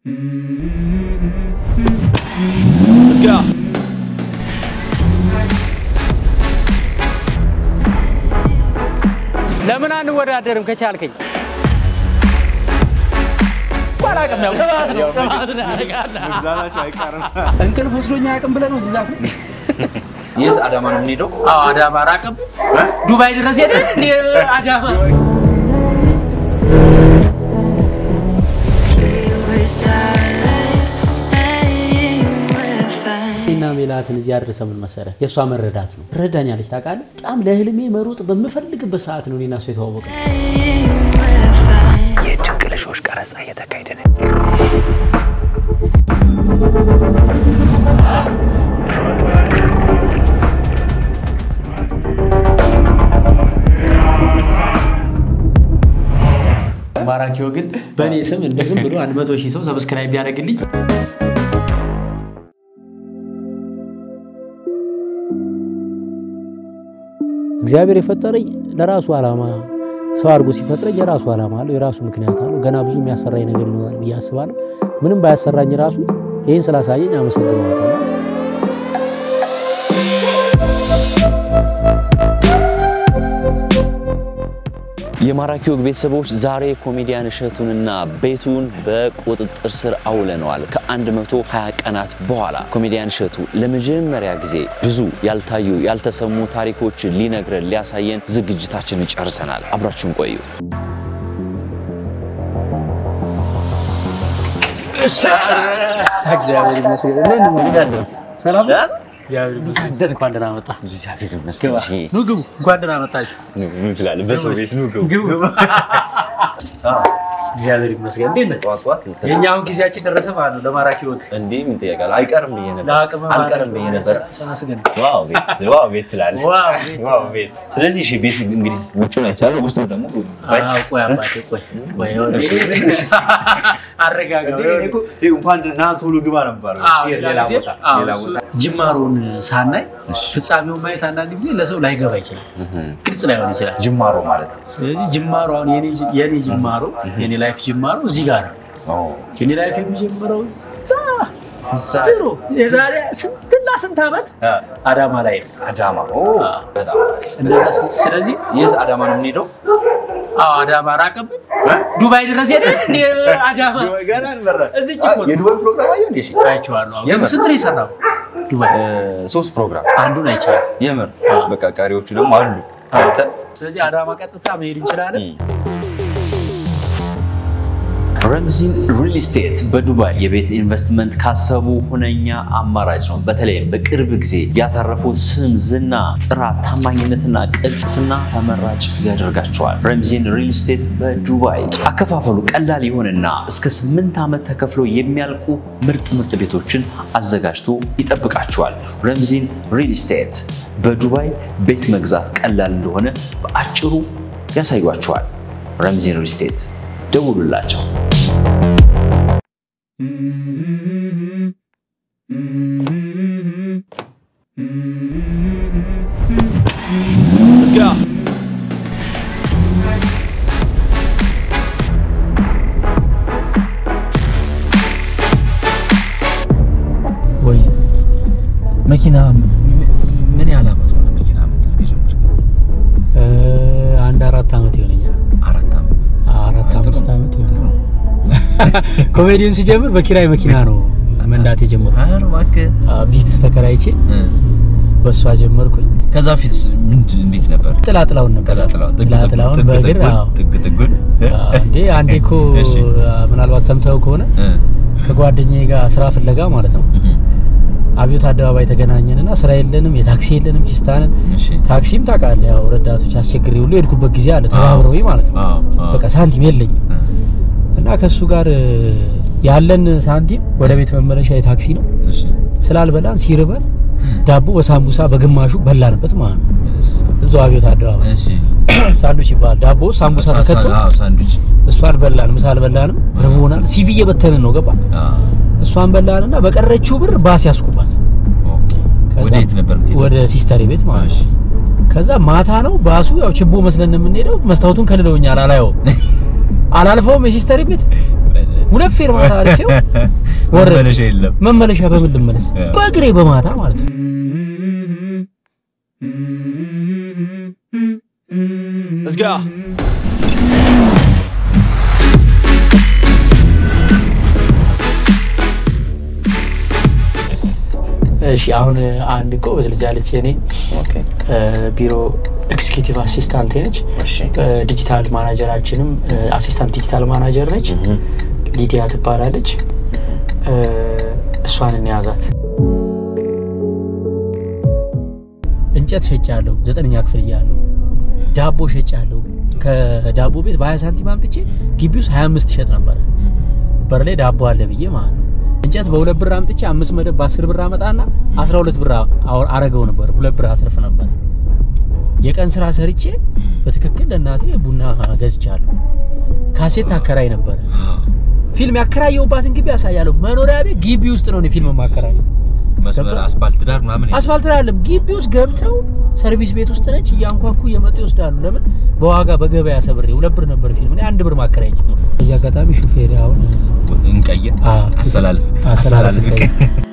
Let's go. ለምን አንወዳደርም ከቻልከኝ? አላውቅም፣ ያው ጥማት ነው፣ ጥማት ነው ያደርጋል። መግዛታቸው አይቀርም። እንቅልፍ ወስዶኛ አያውቅም ብለህ ነው እዚህ ዛፍ ላይ? የት አዳማ ነው የምንሄደው? አዎ አዳማ ራቅም ዱባይ ድረስ ሄደ እንዴ አዳማ እና ሜላትን እዚህ አድርሰ ምን መሰለህ የእሷ መረዳት ነው። ትረዳኛለች ታውቃለህ። በጣም ለህልሜ መሮጥ በምፈልግበት ሰዓት ነው እኔና እሷ የተዋወቀ። የድንቅ ልጆች ቀረጻ እየተካሄደ ነው። ማራኪው ግን በእኔ ስም እንደ ዝም ብሎ አንድ መቶ ሺህ ሰው ሰብስክራይብ ቢያደርግልኝ እግዚአብሔር የፈጠረኝ ለራሱ ዓላማ ሰው አድርጎ ሲፈጥረኝ የራሱ ዓላማ አለው፣ የራሱ ምክንያት አለው። ገና ብዙ የሚያሰራኝ ነገር ይኖራል ብዬ አስባለሁ። ምንም ባያሰራኝ ራሱ ይህን ስላሳየኝ አመሰግነዋለሁ። የማራኪ ወግ ቤተሰቦች ዛሬ ኮሜዲያን እሸቱንና ቤቱን በቁጥጥር ስር አውለነዋል። ከ120 ቀናት በኋላ ኮሜዲያን እሸቱ ለመጀመሪያ ጊዜ ብዙ ያልታዩ ያልተሰሙ ታሪኮችን ሊነግረን ሊያሳየን ዝግጅታችንን ጨርሰናል። አብራችሁን ቆዩ። እግዚአብሔር ይመስገን። ሰላም እግዚአብሔር ይመስገን። እንኳን ደህና መጣ። እግዚአብሔር ይመስገን። እሺ፣ ኑ ግቡ። እንኳን ደህና መጣችሁ። ኑ ኑ ትላለህ። በሰው ቤት ኑ ግቡ። ግቡ። እግዚአብሔር ይመስገን። እንዴት ነህ? ጠዋት ጠዋት የተ- የእኛውን ጊዜያችን ደረሰ ማለት ነው። ለማራኪ ወግ እንዴ ምን ትጠይቃለህ? አይቀርም ብዬ ነበር። ለአቅም አልቀርም ብዬ ነበር። ተመስገን። ዋው ቤት ዋው ቤት ትላለህ። ዋው ቤት። ዋው ቤት። ስለዚህ እሺ ቤት እንግዲህ ውጭውን አይቻለሁ፣ ውስጡን ደግሞ ባይ አዎ፣ ቆይ አባቴ ቆይ ቆይ ወዲህ አረጋጋ። እንዴ እኔ እኮ ይኸው እንኳን ና ቶሎ ግባ ነው የሚባለው። አዎ፣ ሲሄድ ሌላ ሌላ ጊዜ- ቦታ አዎ፣ ሌላ እሱ ቦታ ጅማሮን ሳናይ እሺ። ፍጻሜውን ማየት አንዳንድ ጊዜ ለሰው ላይገባ ይችላል፣ ግልጽ ላይሆን ይችላል። ጅማሮ ማለት ስለዚህ ጅማሮ አሁን የኔ ጅ- የኔ ጅማሮ የኔ ላይፍ ጅማሮ እዚህ ጋር ነው። ነው። የኔ ላይፍ የሚጀምረው እዛ እዛ ድሮ የዛሬ ስንትና ስንት ዓመት አ፣ አዳማ ላይ ነው። አዳማ ኦ፣ በጣም አሪፍ። እንደዛ ስ- ስለዚህ የት አዳማ ነው የምንሄደው? አዎ አዳማ ራቀብን ዱባይ ድረስ ሄደ እንዴ አዳማ ገና እንበረ እዚች እኮ ነው። የዱባይ ፕሮግራም አየሁ እንዴ? እሺ አይቼዋለሁ። አዎ። የምር? ግን ስንት ነው የሰራው ዱባይ? እ፣ ሶስት ፕሮግራም አንዱን አይቼዋለሁ። የምር በቃ ቀሪዎቹ ደግሞ አሉ። አንተ ስለዚህ አዳማ ቀጥታ መሄድ እንችላለን። ረምዚን ሪል ስቴት በዱባይ የቤት ኢንቨስትመንት ካሰቡ ሁነኛ አማራጭ ነው። በተለይም በቅርብ ጊዜ ያተረፉት ስም፣ ዝና፣ ጥራት፣ ታማኝነትና ቅልጥፍና ተመራጭ ያደርጋቸዋል። ረምዚን ሪል ስቴት በዱባይ አከፋፈሉ ቀላል የሆነና እስከ ስምንት ዓመት ተከፍሎ የሚያልቁ ምርጥ ምርጥ ቤቶችን አዘጋጅቶ ይጠብቃቸዋል። ረምዚን ሪል ስቴት በዱባይ ቤት መግዛት ቀላል እንደሆነ በአጭሩ ያሳዩቸዋል። ረምዚን ሪል ስቴት ደውሉላቸው። Let's go. ወይ መኪና ምን ያህል ዓመት ሆነ? መኪና መንዳት ከጀመርክ? እ፣ አንድ አራት ዓመት ይሆነኛል። አራት ዓመት። አራት አምስት ዓመት ይሆናል። ኮሜዲውን ሲጀምር በኪራይ መኪና ነው መንዳት የጀመርኩት። ኧረ እባክህ። ቢትስ ተከራይቼ በእሷ ጀመርኩኝ። ከዛ ፊት ምንድን እንዴት ነበር? ጥላጥላውን ነበር ጥላጥላውን ጥግ ጥላጥላውን ጥጉን፣ በእግር ጥግ አዎ። ጥግ ጥጉን አዎ፣ እንዴ አንዴ እኮ እሺ። ምናልባት ሰምተው ከሆነ እ፣ ከጓደኛዬ ጋር ስራ ፍለጋ ማለት ነው እህ፣ አብዮት አደባባይ ተገናኘንና ስራ የለንም፣ የታክሲ የለንም፣ ፒስታንን እሺ። ታክሲም ታውቃለህ፣ ያው ረዳቶች አስቸግሬ ሁሉ የሄድኩበት ጊዜ አለ ተባብረውኝ ማለት ነው። አዎ፣ አዎ። በቃ ሳንቲም የለኝም እ፣ እና ከእሱ ጋር እ፣ ያለን ሳንቲም ወደ ቤት መመለሻ የታክሲ ነው። እሺ። ስላልበላን ሲርበን ዳቦ በሳምቡሳ በግማሹ በላንበት ማለት ነው። እዛው አብዮት አደባባይ እሺ። ሳንዱች ይባላል። ዳቦ ሳምቡሳ ሳ- ተከቶ ሳ- አዎ፣ ሳንዱች። እሷን በላን። ምሳ አልበላንም፣ ርቦናል። ሲቪ እየበተንን ነው ገባ። አዎ፣ እሷን በላንና በቀረችው ብር ባስ ያስኩባት ኦኬ። ከዛ ወደ የት ነበር የምትሄደው? ወደ ሲስተር ቤት ማለት እሺ። ነው። ከዛ ማታ ነው ባሱ ያው ችቦ መስለን የምንሄደው። መስታወቱን ከልለውኛል፣ አላየውም፣ አላልፈውም የሲስተር ቤት ሁለት ፌርማታ አልፌው ወረድኩ። መመለሻ የለም። መመለሻ በምን ልመለስ? በእግሬ በማታ ማለት ነው። Let's go. እሺ አሁን አንድ ጎበዝ ልጅ አለች የኔ ኦኬ እ፣ ቢሮ ኤክስኪዩቲቭ አሲስታንት ነች። እሺ እ፣ ዲጂታል ማናጀራችንም እ፣ አሲስታንት ዲጂታል ማናጀር ነች። ሊዲያ ትባላለች። እ፣ እሷን እንያዛት። እንጨት ሸጫለሁ ዘጠነኛ ክፍል እያለሁ ዳቦ ሸጫለሁ። ከዳቦ ቤት በ20 ሳንቲም አምጥቼ ግቢ ውስጥ 25 ሸጥ ነበረ። በር ላይ ዳቦ አለ ብዬ ማለት ነው። እንጨት በሁለት ብር አምጥቼ አምስት መደብ በአስር ብር አመጣና 12 ብር አወር- አረገው ነበር። ሁለት ብር አትርፍ ነበር። የቀን ስራ ሰርቼ በትክክል ለእናቴ ቡና ገዝቻለሁ። ካሴት አከራይ ነበረ። ፊልም ያከራየውባትን ግቢ ያሳያለሁ። መኖሪያ ቤት ግቢ ውስጥ ነው እኔ ፊልም ማከራይ መስመር አስፓልት ዳር ምናምን የለም። አስፋልት ላይ አይደለም፣ ግቢ ውስጥ ገብተው ሰርቪስ ቤት ውስጥ ነች። እያንኳኩ እየመጡ ይወስዳሉ። ለምን በዋጋ በገበያ ሰብሬ ሁለት ብር ነበር ፊልም እኔ አንድ ብር ማከራይ ጀመርኩ። እዚህ አጋጣሚ ሹፌር አሁን እንቀይር አ፣ አሰላልፍ አሰላልፍ አሰላልፍ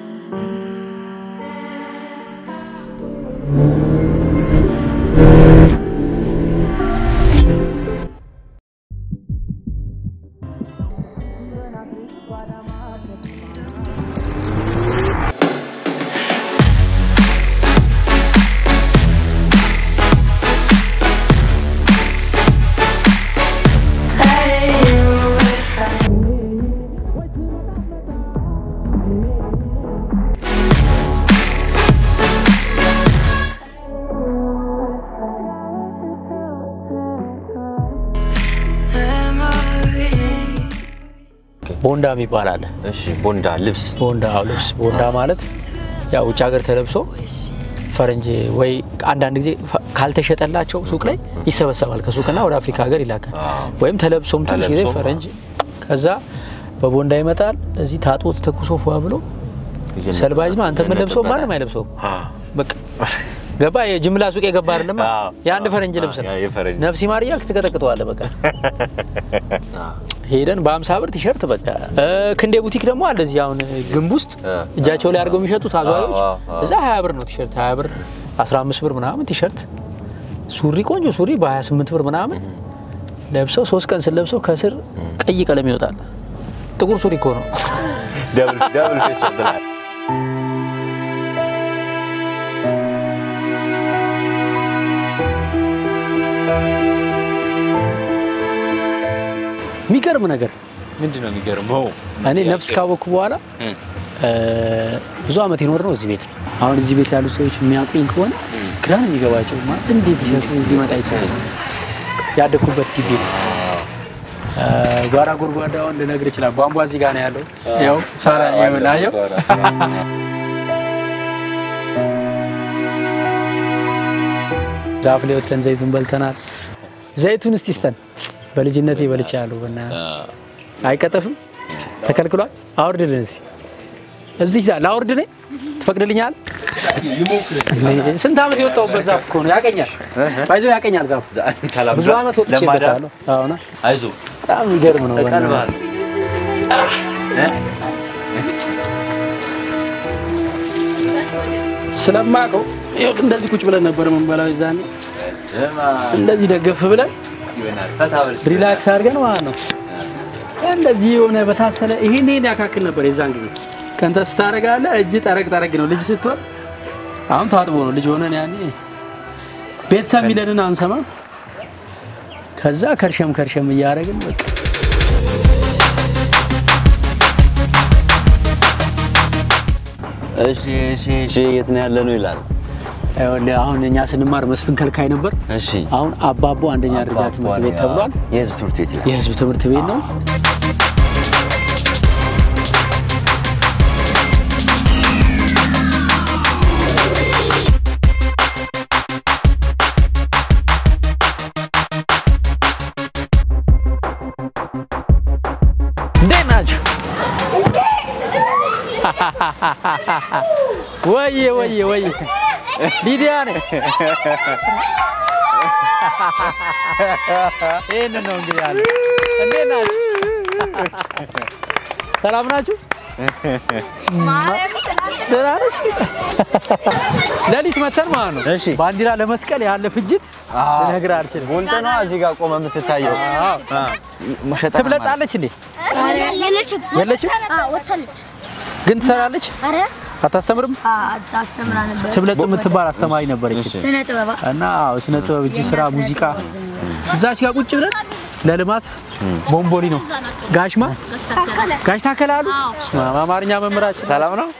ቦንዳ የሚባል አለ። እሺ ቦንዳ ልብስ ቦንዳ አዎ፣ ልብስ ቦንዳ ማለት ያው ውጭ ሀገር ተለብሶ ፈረንጅ ወይ አንዳንድ ጊዜ ፈ- ካልተሸጠላቸው ሱቅ ላይ ይሰበሰባል ከሱቅና ወደ አፍሪካ ሀገር ይላካል። አዎ። ወይም ተለብሶም ትንሽ ጊዜ ተለብሶም፣ ፈረንጅ ከዛ በቦንዳ ይመጣል። እዚህ ታጥቦ ተተኩሶ ፏ ብሎ ይዘነጥ- ሰልባጅ ነው። አንተ ምን ለብሰው ይዘነጥበታል። ማንም አይለብሰውም። አ፣ በቃ ገባ። የጅምላ ሱቅ የገባ አይደለም አዎ። የአንድ ፈረንጅ አዎ፣ ልብስ ነው። ያ የፈረንጅ። ነፍሲ ማር እያልክ ትቀጠቅጠዋለህ። በቃ አ፣ ሄደን በአምሳ ብር ቲሸርት በቃ እ፣ ክንዴ ቡቲክ ደግሞ አለ እዚህ አሁን ግንብ ውስጥ እ፣ እጃቸው ላይ አድርገው የሚሸጡት አዟሪዎች አዎ፣ አዎ። እዛ 20 ብር ነው ቲሸርት 20 ብር 15 ብር ምናምን ቲሸርት ሱሪ ቆንጆ ሱሪ በ28 ብር ምናምን ለብሰው ሶስት ቀን ስለብሰው ከስር ቀይ ቀለም ይወጣል። ጥቁር ሱሪ እኮ ነው። ደብል ደብል ፌስ ብላል። የሚገርም ነገር ምንድን ነው የሚገርመው? እኔ ነፍስ ካወቅኩ በኋላ እ፣ እ፣ ብዙ አመት የኖር ነው እዚህ ቤት ነው። አሁን እዚህ ቤት ያሉ ሰዎች የሚያውቁኝ ከሆነ ግራ ነው የሚገባቸው። ማለት እንዴት ቲሸርቱ ሊመጣ ይችላል? ያደግኩበት ግቢ ነው። እ፣ ጓራ ጎድጓዳውን ልነግር ይችላል። ቧንቧ እዚህ ጋር ነው ያለው። ያው ሳራ የምናየው ዛፍ ላይ ወጥተን ዘይቱን በልተናል። ዘይቱን እስቲ ስተን በልጅነቴ በልቻ ያለው በና አይቀጠፍም፣ ተከልክሏል። አውርድልን እስቲ እዚህ ዛ ላውርድ ነኝ ትፈቅድልኛል? ስንት ዓመት የወጣሁበት ዛፍ እኮ ነው። ያቀኛል፣ ባይዞ ያቀኛል ዛፍ ብዙ ዓመት ወጥቼበታለሁ። አሁን አይዞ በጣም የሚገርም ነው። ቀልባል ስለማውቀው ይኸው እንደዚህ ቁጭ ብለን ነበር የምንበላው የዛኔ እንደዚህ ደገፍ ብለን ሪላክስ አድርገን ማለት ነው። እንደዚህ የሆነ በሳሰለ ይሄን ይሄን ያካክል ነበር የዛን ጊዜ። ከንተ ስታደርጋለህ እጅ ጠረቅ ጠረቅ ነው። ልጅ ስትሆን አሁን ታጥቦ ነው ልጅ ሆነን ያኔ ቤተሰብ የሚለንን አንሰማም። ከዛ ከርሸም ከርሸም እያደረግን በቃ እሺ እሺ እሺ የት ነው ያለ ነው ይላል። ይኸውልህ አሁን እኛ ስንማር መስፍን ከልካይ ነበር። እሺ አሁን አባቦ አንደኛ ደረጃ ትምህርት ቤት ተብሏል። የህዝብ ትምህርት ቤት ይላል። የህዝብ ትምህርት ቤት ነው። እንዴት ናችሁ? ወይዬ ወይዬ ወይዬ ሊዲያ ነኝ። ይህንን ነው እንግዲህ ያለ። እንዴት ናችሁ? ሰላም ናችሁ? ደህና ነሽ? ሌሊት መተን ማለት ነው። እሺ። ባንዲራ ለመስቀል ያለ ፍጅት ልነግርህ አልችልም። ወንተ ነው እዚህ ጋር ቆመ የምትታየው። አዎ። መሸጣ ትብለጻለች እንዴ? የለችም የለችም? ወታለች። ግን ትሰራለች? አረ አታስተምርም? አስተምራ ነበር። ትብለጽ የምትባል አስተማሪ ነበረች ስነ ጥበባ እና አዎ፣ ስነ ጥበብ፣ እጅ ስራ፣ ሙዚቃ እዛች ጋር ቁጭ ብለን ለልማት ቦምቦሊ ነው ጋሽማ ጋሽ ታከለ አሉ በስመ አብ፣ አማርኛ መምህራችን ሰላም ነው።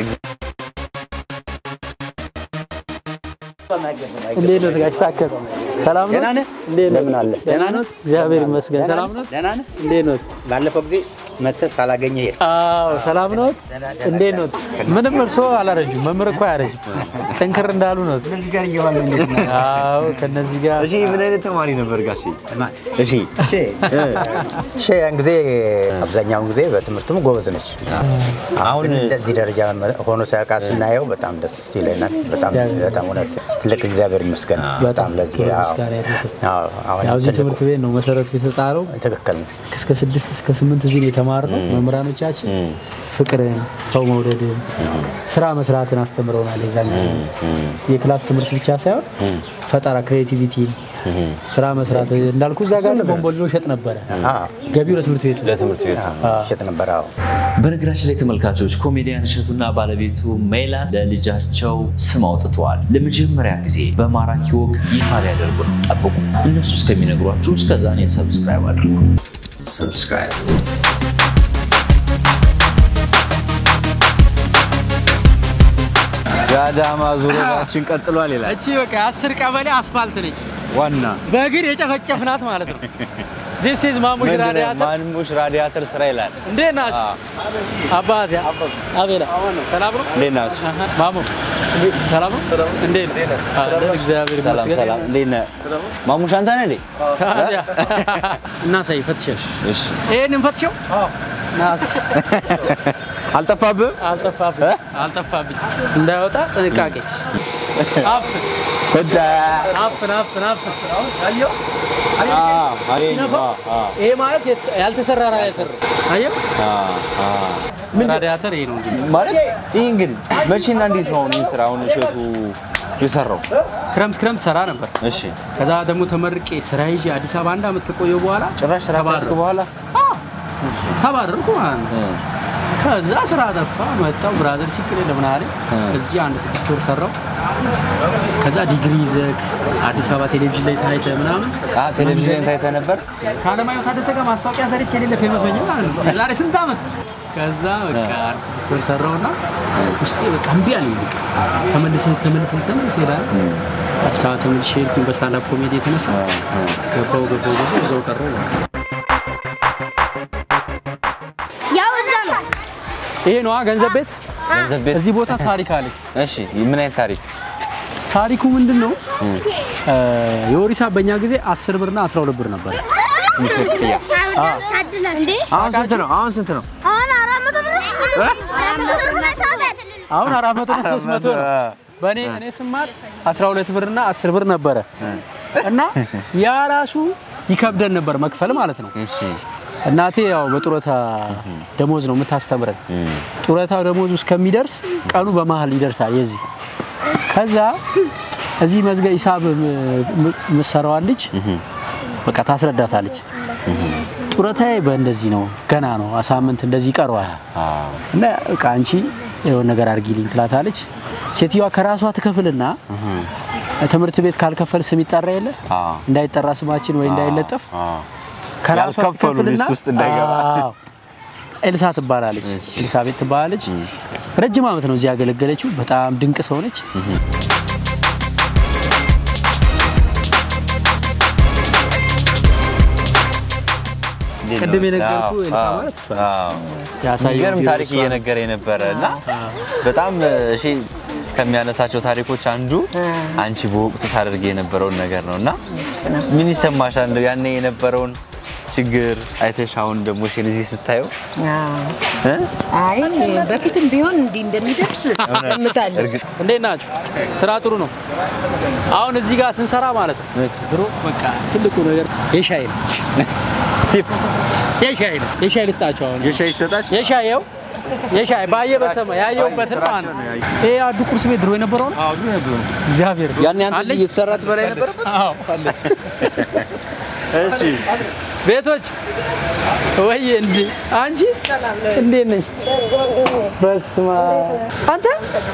እንዴት ነው ጋሽ ታከለ? ሰላም ነው? ደህና ነህ? እንዴት ነው? እንደምን አለ? ደህና ነው? እግዚአብሔር ይመስገን። ሰላም ነው? ደህና ነህ? እንዴት ነው? ባለፈው ጊዜ መተህ ሳላገኘ ሄድክ። አዎ ሰላም ነው። እንዴት ነው? ምንም እርስዎ አላረጁም። መምህር እኮ አያረጅም። ጠንክር እንዳሉ ነው። ከዚህ ጋር እየዋለ እንዴት ነህ? አዎ ከነዚህ ጋር እሺ ምን አይነት ተማሪ ነበር ጋሼ? እሺ እሺ ያን ጊዜ አብዛኛውን ጊዜ በትምህርቱም ጎበዝ ነች። አሁን ግን እንደዚህ ደረጃ ሆኖ ሲያውቃ ስናየው በጣም ደስ ይለናል። በጣም በጣም እውነት ትልቅ እግዚአብሔር ይመስገን። በጣም ለዚህ ክብር አዎ። ምስጋና ይድረሰው። አዎ፣ አሁን ያው እዚህ ትልቁ ትምህርት ቤት ነው መሰረቱ የተጣለው። ትክክል ነው። እስከ ስድስት እስከ ስምንት እዚህ ነው የተማርነው። መምህራኖቻችን ፍቅርን፣ ሰው መውደድን፣ ስራ መስራትን አስተምረውናል። የዛን ጊዜ የክላስ ትምህርት ብቻ ሳይሆን ፈጠራ፣ ክሬቲቪቲ፣ ስራ መስራት እንዳልኩ እዛ ጋር ቦምቦሊኖ ሸጥ ነበረ። አዎ፣ ገቢው ለትምህርት ቤቱ ለትምህርት ቤት ሸጥ ነበር። አዎ በነገራችን ላይ ተመልካቾች ኮሜዲያን እሸቱና ባለቤቱ ሜላት ለልጃቸው ስም አውጥተዋል። ለመጀመሪያ ጊዜ በማራኪ ወግ ይፋ ሊያደርጉ ነው። ጠብቁ። እነሱ እስከሚነግሯችሁ እስከዛ እኔ ሰብስክራይብ አድርጉ። ሰብስክራይብ የአዳማ ዙሪያችን ቀጥሏል ይላል እቺ በቃ አስር ቀበሌ አስፋልት ነች። ዋና በእግር የጨፈጨፍናት ማለት ነው። ዚስ ኢዝ ማሙሽ ራዲያተር ማንሙሽ ራዲያተር ስራ ይላል። እንዴት ናችሁ? አባት አቤላ ሰላም ነው? እንዴት ናችሁ? አሃ፣ ማሙ እንዴት- ሰላም ነው? እንዴት ነህ? አለን፣ እግዚአብሔር ሰላም ይመስገን። ሰላም። እንዴት ነህ? ማሙሽ አንተ ነህ እንዴ? ታዲያ እናሳይ፣ ፈትሸሽ እሺ ይሄን እንፈትሸው። ና እስኪ። አልጠፋብህም? አልጠፋብኝ አልጠፋብኝ፣ እንዳይወጣ ጥንቃቄ። አፍን እዳ አፍን አፍን አፍን። አ አይ ሲነፋው ይሄ ማለት የት- ያልተሰራ ራዲያተር ነው። አየው፣ አ ምን ራዲያተር ይሄ ነው እንግዲህ ማለት ይህ እንግዲህ መቼና እንዴት ነው አሁን ይህ ስራ አሁን እሸቱ የሰራው? ክረምት ክረምት ሰራ ነበር። እሺ ከዛ ደግሞ ተመርቄ ስራ ይዤ አዲስ አበባ አንድ አመት ከቆየሁ በኋላ ጭራሽ ስራ ካስክ በኋላ ተባረርኩ ማለት ነው። ከዛ ስራ ጠፋ መጣው ብራዘር ችግር የለም ምን አለኝ። እዚህ አንድ ስድስት ወር ሰራው። ከዛ ዲግሪ ይዘህ አዲስ አበባ ቴሌቪዥን ላይ ታይተህ ምናምን አ ቴሌቪዥን ታይተህ ነበር? ከአለማየሁ ታደሰ ጋር ማስታወቂያ ሰርቼ የሌለ ፌመስ ሆኜ ማለት ነው። የዛሬ ስንት ዓመት ከዛ በቃ አንድ ስድስት ወር ሰራውና ውስጤ በቃ እምቢ አለኝ። በቃ ተመልሰህ ተመልሰህ ተመልሰህ ሄዳል። አዲስ አበባ ተመልሼ ሄድኩኝ በስታንዳፕ ኮሜዲ የተነሳ ገባው ገባው ገባው እዛው ቀረው ማለት ነው። ያው እዛ ነው። ይሄ ነዋ ገንዘብ ቤት። ገንዘብ ቤት። እዚህ ቦታ ታሪክ አለ። እሺ ምን አይነት ታሪክ? ታሪኩ ምንድን ነው? የወሪሳ በእኛ ጊዜ 10 ብርና 12 ብር ነበር። ታድለን እንዴ? አሁን ስንት ነው? አሁን ስንት ነው? አሁን አራት መቶ ብር አራት መቶ ብር መሳበት አሁን 400 እና 300 ነው። በእኔ እኔ ስማር 12 ብርና 10 ብር ነበረ እና ያ ራሱ ይከብደን ነበር መክፈል ማለት ነው። እሺ እናቴ ያው በጡረታ ደሞዝ ነው የምታስተምረን። ጡረታ ደሞዙ እስከሚደርስ ቀኑ በመሀል ይደርሳል። የዚህ ከዛ እዚህ መዝገብ ሂሳብ የምትሰራዋን ልጅ በቃ ታስረዳታለች። ጡረታዬ በእንደዚህ ነው ገና ነው ሳምንት እንደዚህ ይቀረዋል እና በቃ አንቺ የሆነ ነገር አድርጊልኝ ትላታለች። ሴትዮዋ ከራሷ ትከፍልና ትምህርት ቤት ካልከፈል ስም ይጠራ የለ እንዳይጠራ ስማችን ወይ እንዳይለጠፍ ከራሷ ያልከፈሉ ትከፍልና ሊስት ውስጥ እንዳይገባ። አዎ። ኤልሳ ትባላለች። ኤልሳቤት ትባላለች። ረጅም ዓመት ነው እዚህ ያገለገለችው። በጣም ድንቅ ሰው ነች። ቅድም የነገርኩህ ኤልሳ ማለት እሷ ነች። ያሳየው የሚገርም ቪዲዮ ታሪክ እሷ ነች። እየነገረ የነበረ እና በጣም እሺ ከሚያነሳቸው ታሪኮች አንዱ አንቺ በወቅቱ ታደርግ የነበረውን ነገር ነው እና ምን ይሰማሻል? እንደው ያኔ የነበረውን ችግር አይተሽ አሁን ደግሞ እሺ እዚህ ስታየው እ? አይ በፊትም ቢሆን እንዲህ እንደሚደርስ ገምታለሁ። እርግጥ እንዴት ናችሁ? ስራ ጥሩ ነው። አሁን እዚህ ጋር ስንሰራ ማለት ነው ድሮ በቃ ትልቁ ነገር የሻይ ነው። ቲፕ የሻይ ነው የሻይ ልስጣቸው አሁን የሻይ ይሰጣች የሻይ ይኸው የሻይ ባየ በሰማ ያየሁበትን ማለት ነው። ይሄ አዱ ቁርስ ቤት ድሮ የነበረው ነው። አዎ ድሮ ነበሩ። እግዚአብሔር ያኔ አንተ እዚህ አለኝ? እየተሰራ ትበላ የነበረበት? አዎ እሺ ቤቶች ወይ እንዴ አንቺ እንዴት ነሽ? በስማ አንተ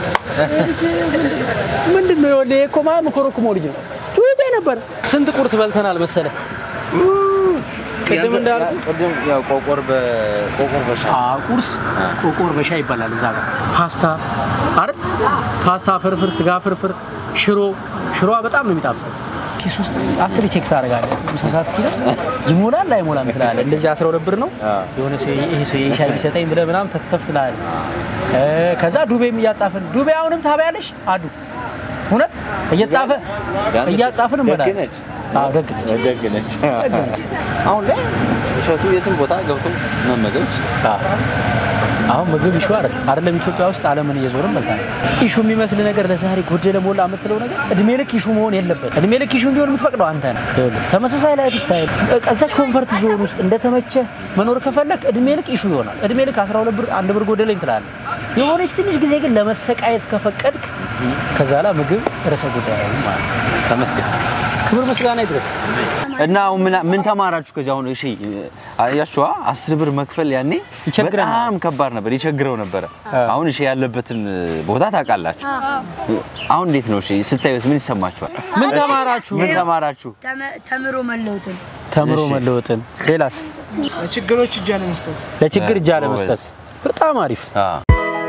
ምንድን ነው የወለ እኮ ማ መኮረኩሞ ልጅ ነው ጩቤ ነበር። ስንት ቁርስ በልተናል መሰለ ቅድም እንዳልኩ ቅድም ያው ቆቆር በቆቆር በሻይ አ ቁርስ ቆቆር በሻይ ይባላል እዛ ጋር ፓስታ አይደል ፓስታ ፍርፍር ስጋ ፍርፍር ሽሮ ሽሮዋ በጣም ነው የሚጣፍጠው ኪስ ውስጥ አስር ቼክ ታደርጋለህ ምሳ ሰዓት እስኪደርስ ይሞላል አይሞላም ትላለህ እንደዚህ አስራ ሁለት ብር ነው የሆነ ሰው ይሄ ሰው ሻይ ቢሰጠኝ ብለህ ምናምን ተፍተፍ ትላለህ እ ከዛ ዱቤም እያጻፍን ዱቤ አሁንም ታበያለሽ አዱ እውነት እየተጻፈ እያጻፍን እንበላለን ደግ ነች። አዎ ደግ ነች ደግ ነች። አሁን ላይ እሸቱ የትም ቦታ ገብቶ መመገብ ይችላል። አሁን ምግብ ኢሹ አይደል አይደለም። ኢትዮጵያ ውስጥ ዓለምን እየዞርን መልካም ኢሹ የሚመስል ነገር ለዛሬ ጎደለ ሞላ የምትለው ነገር እድሜ ልክ ኢሹ መሆን የለበት። እድሜ ልክ ኢሹ እንዲሆን የምትፈቅደው አንተ ነህ። ይኸውልህ ተመሳሳይ ላይፍ ስታይል እዛች ኮንፈርት ዞን ውስጥ እንደተመቸ መኖር ከፈለክ እድሜ ልክ ኢሹ ይሆናል። እድሜ ልክ 12 ብር አንድ ብር ጎደለኝ ትላለህ። የሆነች ትንሽ ጊዜ ግን ለመሰቃየት ከፈቀድክ ከዛ ላይ ምግብ ርዕሰ ጉዳይ ነው ማለት ነው። ተመስገን። ክብር ምስጋና ይድረስ። እና አሁን ምን ምን ተማራችሁ ከዚህ? አሁን እሺ አያችኋ አስር ብር መክፈል ያኔ ይቸግረናል። በጣም ከባድ ነበር፣ ይቸግረው ነበረ። አሁን እሺ ያለበትን ቦታ ታውቃላችሁ። አሁን እንዴት ነው እሺ ስታዩት ምን ይሰማችኋል? ምን ተማራችሁ? ምን ተማራችሁ? ተምሮ መለወጥን ተምሮ እሺ። መለወጥን። ሌላስ? ችግሮች እጅ አለመስጠት ለችግር እጅ አለመስጠት። በጣም አሪፍ። አዎ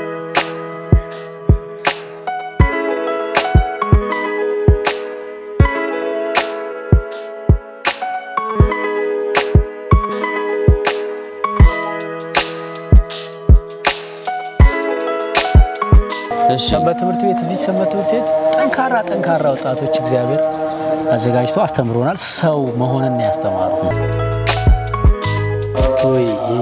ሰንበት ትምህርት ቤት እዚህ ሰንበት ትምህርት ቤት ጠንካራ ጠንካራ ወጣቶች እግዚአብሔር አዘጋጅቶ አስተምሮናል። ሰው መሆንን ነው ያስተማሩ። ወይ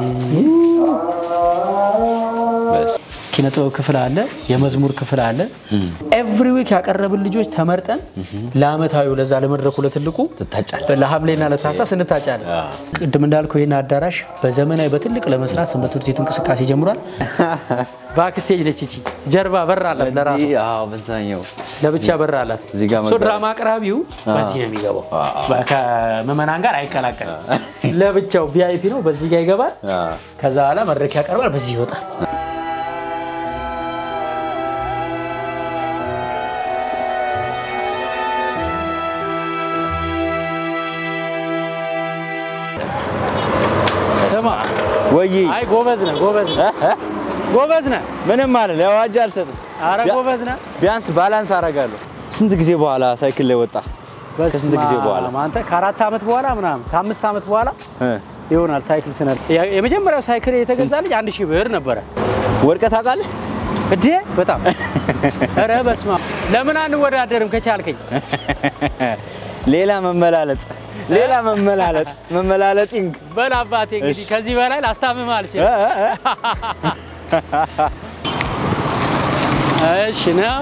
ኪነ ጥበብ ክፍል አለ፣ የመዝሙር ክፍል አለ። ኤቭሪ ዊክ ያቀረብን ልጆች ተመርጠን ለአመታዊ ለዛ ለመድረኩ ለትልቁ ትታጫለህ። ለሐምሌና ለታህሳስ እንታጫለን። ቅድም እንዳልከው ይህን አዳራሽ በዘመናዊ በትልቅ ለመስራት ሰንበት ትምህርት ቤቱ እንቅስቃሴ ጀምሯል። ባክስቴጅ ነች እቺ ጀርባ በር አላት ለራሱ አዎ በዛኛው ለብቻ በር አላት። እዚህ ጋር ሶ መግባት- ድራማ አቅራቢው በዚህ ነው የሚገባው። ከምዕመናን ጋር አይቀላቀልም። ለብቻው ቪአይፒ ነው። በዚህ ጋር ይገባል። አዎ ከዛ በኋላ መድረክ ያቀርባል። በዚህ ይወጣል። ስማ፣ ወይ አይ ጎበዝ ነህ፣ ጎበዝ ነህ፣ ጎበዝ ነህ። ምንም ማለት ያው አጅ አልሰጥም። አረ ያ- ጎበዝ ነህ። ቢያንስ ባላንስ አደርጋለሁ። ስንት ጊዜ በኋላ ሳይክል ላይ ወጣ? ከስንት ጊዜ በኋላ? በስመ አብ፣ አንተ ከአራት ዓመት በኋላ ምናምን ከአምስት ዓመት በኋላ እ ይሆናል ሳይክል ስነድ። ያ- የመጀመሪያው ሳይክል የተገዛልኝ አንድ ሺህ ብር ነበረ። ወድቀህ ታውቃለህ? እዴ በጣም ኧረ በስመ አብ። ለምን አንወዳደርም ከቻልከኝ? ሌላ መመላለጥ ሌላ መመላለጥ መመላለጢንግ በል አባቴ እንግዲህ እሺ። ከዚህ በላይ ላስታምም አልችልም። እ እ እ እሺ ነው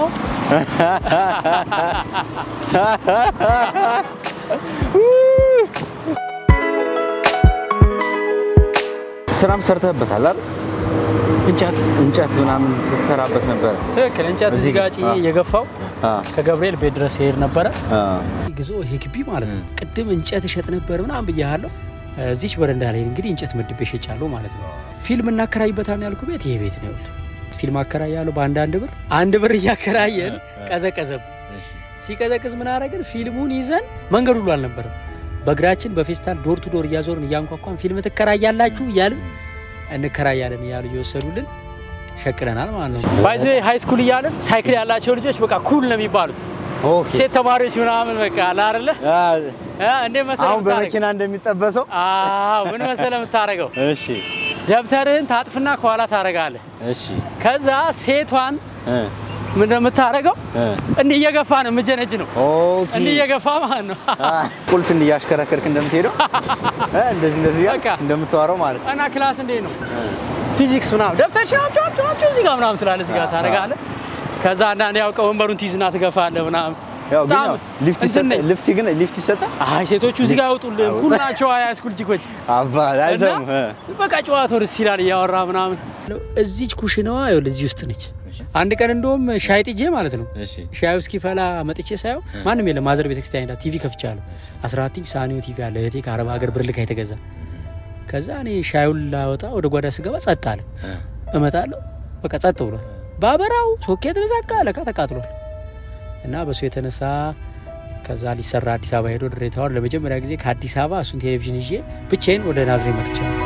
ስራም ሰርተህበታል አይደል? እንጨት እንጨት ምናምን ትሰራበት ነበረ። ትክክል። እንጨት እዚህ እዚህ ጋር ጭኜ አ- እየገፋው አ ከገብርኤል ቤት ድረስ ይሄድ ነበረ። አ ግዞ ይሄ ግቢ ማለት ነው። ቅድም እንጨት እሸጥ ነበር ምናምን ብያለሁ። እዚች በረንዳ ላይ እንግዲህ እንጨት መድቤ እሸጫለሁ ማለት ነው። ፊልም እናከራይበታል ያልኩ ቤት ይሄ ቤት ነው። ይኸውልህ ፊልም አከራያለሁ በአንድ አንድ ብር አንድ ብር እያከራየን ቀዘቀዘብ ሲቀዘቅዝ ምን አደረግን? ፊልሙን ይዘን መንገድ ሁሉ አልነበረም። በእግራችን በፌስታል ዶር ቱ ዶር እያዞርን እያንኳኳን ፊልም ትከራያላችሁ እያልን እንከራያለን እያሉ እየወሰዱልን ሸቅለናል ማለት ነው። ባይዘ ሃይ ስኩል እያለን ሳይክል ያላቸው ልጆች በቃ ኩል ነው የሚባሉት። ኦኬ ሴት ተማሪዎች ምናምን በቃ አለ አይደለ አ እ እንዴ መሰለ አሁን የምታረገው? በመኪና እንደሚጠበሰው አዎ ምን መሰለ የምታረገው እሺ ደብተርህን ታጥፍና ከኋላ ታረጋለህ። እሺ ከዛ ሴቷን እ ምን እንደምታረገው እ እንዲህ እየገፋ ነው የምጀነጅ ነው ኦኬ እንዲህ እየገፋ ማለት ነው። አ ቁልፍ እንዲያሽከረከርክ እንደምትሄደው እ እንደዚህ እንደዚህ እያልክ በቃ። እንደምታወራው ማለት ነው። እና ክላስ እንዴት ነው ፊዚክስ ምናምን ደብተር ሻምጮ ጮ እዚህ ጋር ምናምን ትላለህ፣ እዚህ ጋር ታረጋለህ። ከዛ አንዳንድ ያውቀ ወንበሩን ትይዝና ትገፋለህ ምናምን ያው ግን በጣም ያው ሊፍት እንትን ይሰጣል። ነኝ። ሊፍት ግን ሊፍት ይሰጣል። አይ ሴቶቹ እዚህ ጋር አይወጡልህም። ኩል ናቸው ሃይስኩል ቺኮች አባ አይሰሙም። እ። በቃ ጨዋታው ደስ ይላል እያወራ ምናምን። እዚች ኩሽናዋ ይኸውልህ እዚህ ውስጥ ነች። አንድ ቀን እንደውም ሻይ ጥጄ ማለት ነው እሺ ሻዩ እስኪፈላ መጥቼ ሳየው ማንም የለም። ማዘር ቤተክርስቲያን ሄዳ ቲቪ ከፍቻለሁ። 14 ኢንች ሳኒዮ ቲቪ አለ እህቴ ከአረብ ሀገር ብር ልካ የተገዛ። ከዛ እኔ ሻዩን ላወጣ ወደ ጓዳ ስገባ ጸጥ አለ። እመጣለሁ በቃ ጸጥ ብሏል። ባበራው ሶኬት በዛቃ ለካ ተቃጥሏል። እና በሱ የተነሳ ከዛ ሊሰራ አዲስ አበባ ሄዶ ድሬታዋር ለመጀመሪያ ጊዜ ከአዲስ አበባ እሱን ቴሌቪዥን ይዤ ብቻዬን ወደ ናዝሬት መጥቻለሁ።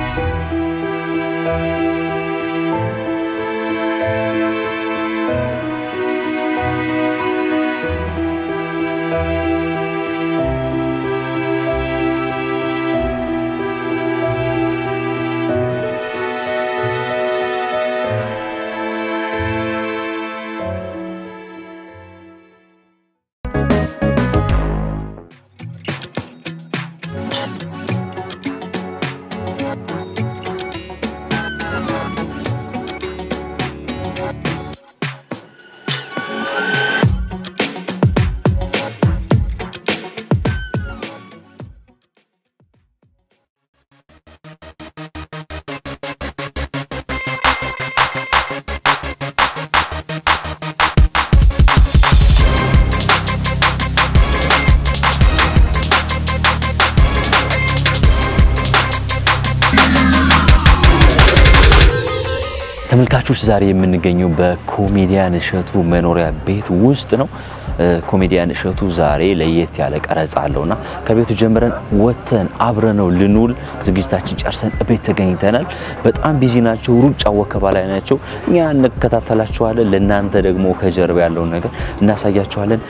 ተመልካቾች ዛሬ የምንገኘው በኮሜዲያን እሸቱ መኖሪያ ቤት ውስጥ ነው። እ፣ ኮሜዲያን እሸቱ ዛሬ ለየት ያለ ቀረጻ አለውና ከቤቱ ጀምረን ወጥተን አብረነው ልንውል ዝግጅታችን ጨርሰን ቤት ተገኝተናል። በጣም ቢዚ ናቸው፣ ሩጫ ወከባ ላይ ናቸው። እኛ እንከታተላቸዋለን። ለእናንተ ደግሞ ከጀርባ ያለውን ነገር እናሳያቸዋለን።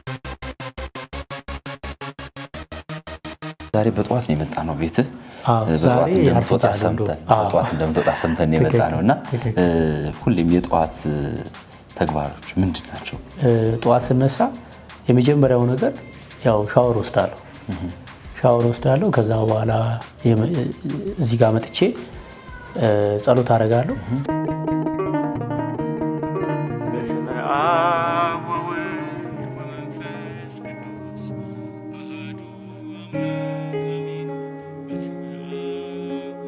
ዛሬ በጠዋት ነው የመጣ ነው ቤት አዎ፣ በጠዋት ዛሬ እንደምትወጣ ያርፍዳል ሰምተን እንደው። አዎ። በጠዋት እንደምትወጣ ሰምተን ነው የመጣ ነው እና ትክክል። እ፣ ሁሌም የጠዋት እ፣ ተግባሮች ምንድን ናቸው? እ፣ ጠዋት ስነሳ የመጀመሪያው ነገር ያው ሻወር ወስዳለሁ። ሻወር ወስዳለሁ። ከዛ በኋላ የመ- እዚህ ጋር መጥቼ እ፣ ጸሎት አደርጋለሁ። በስመ አብ ወወልድ ወመንፈስ ቅዱስ አሐዱ አምላክ አሜን። በስመ አብ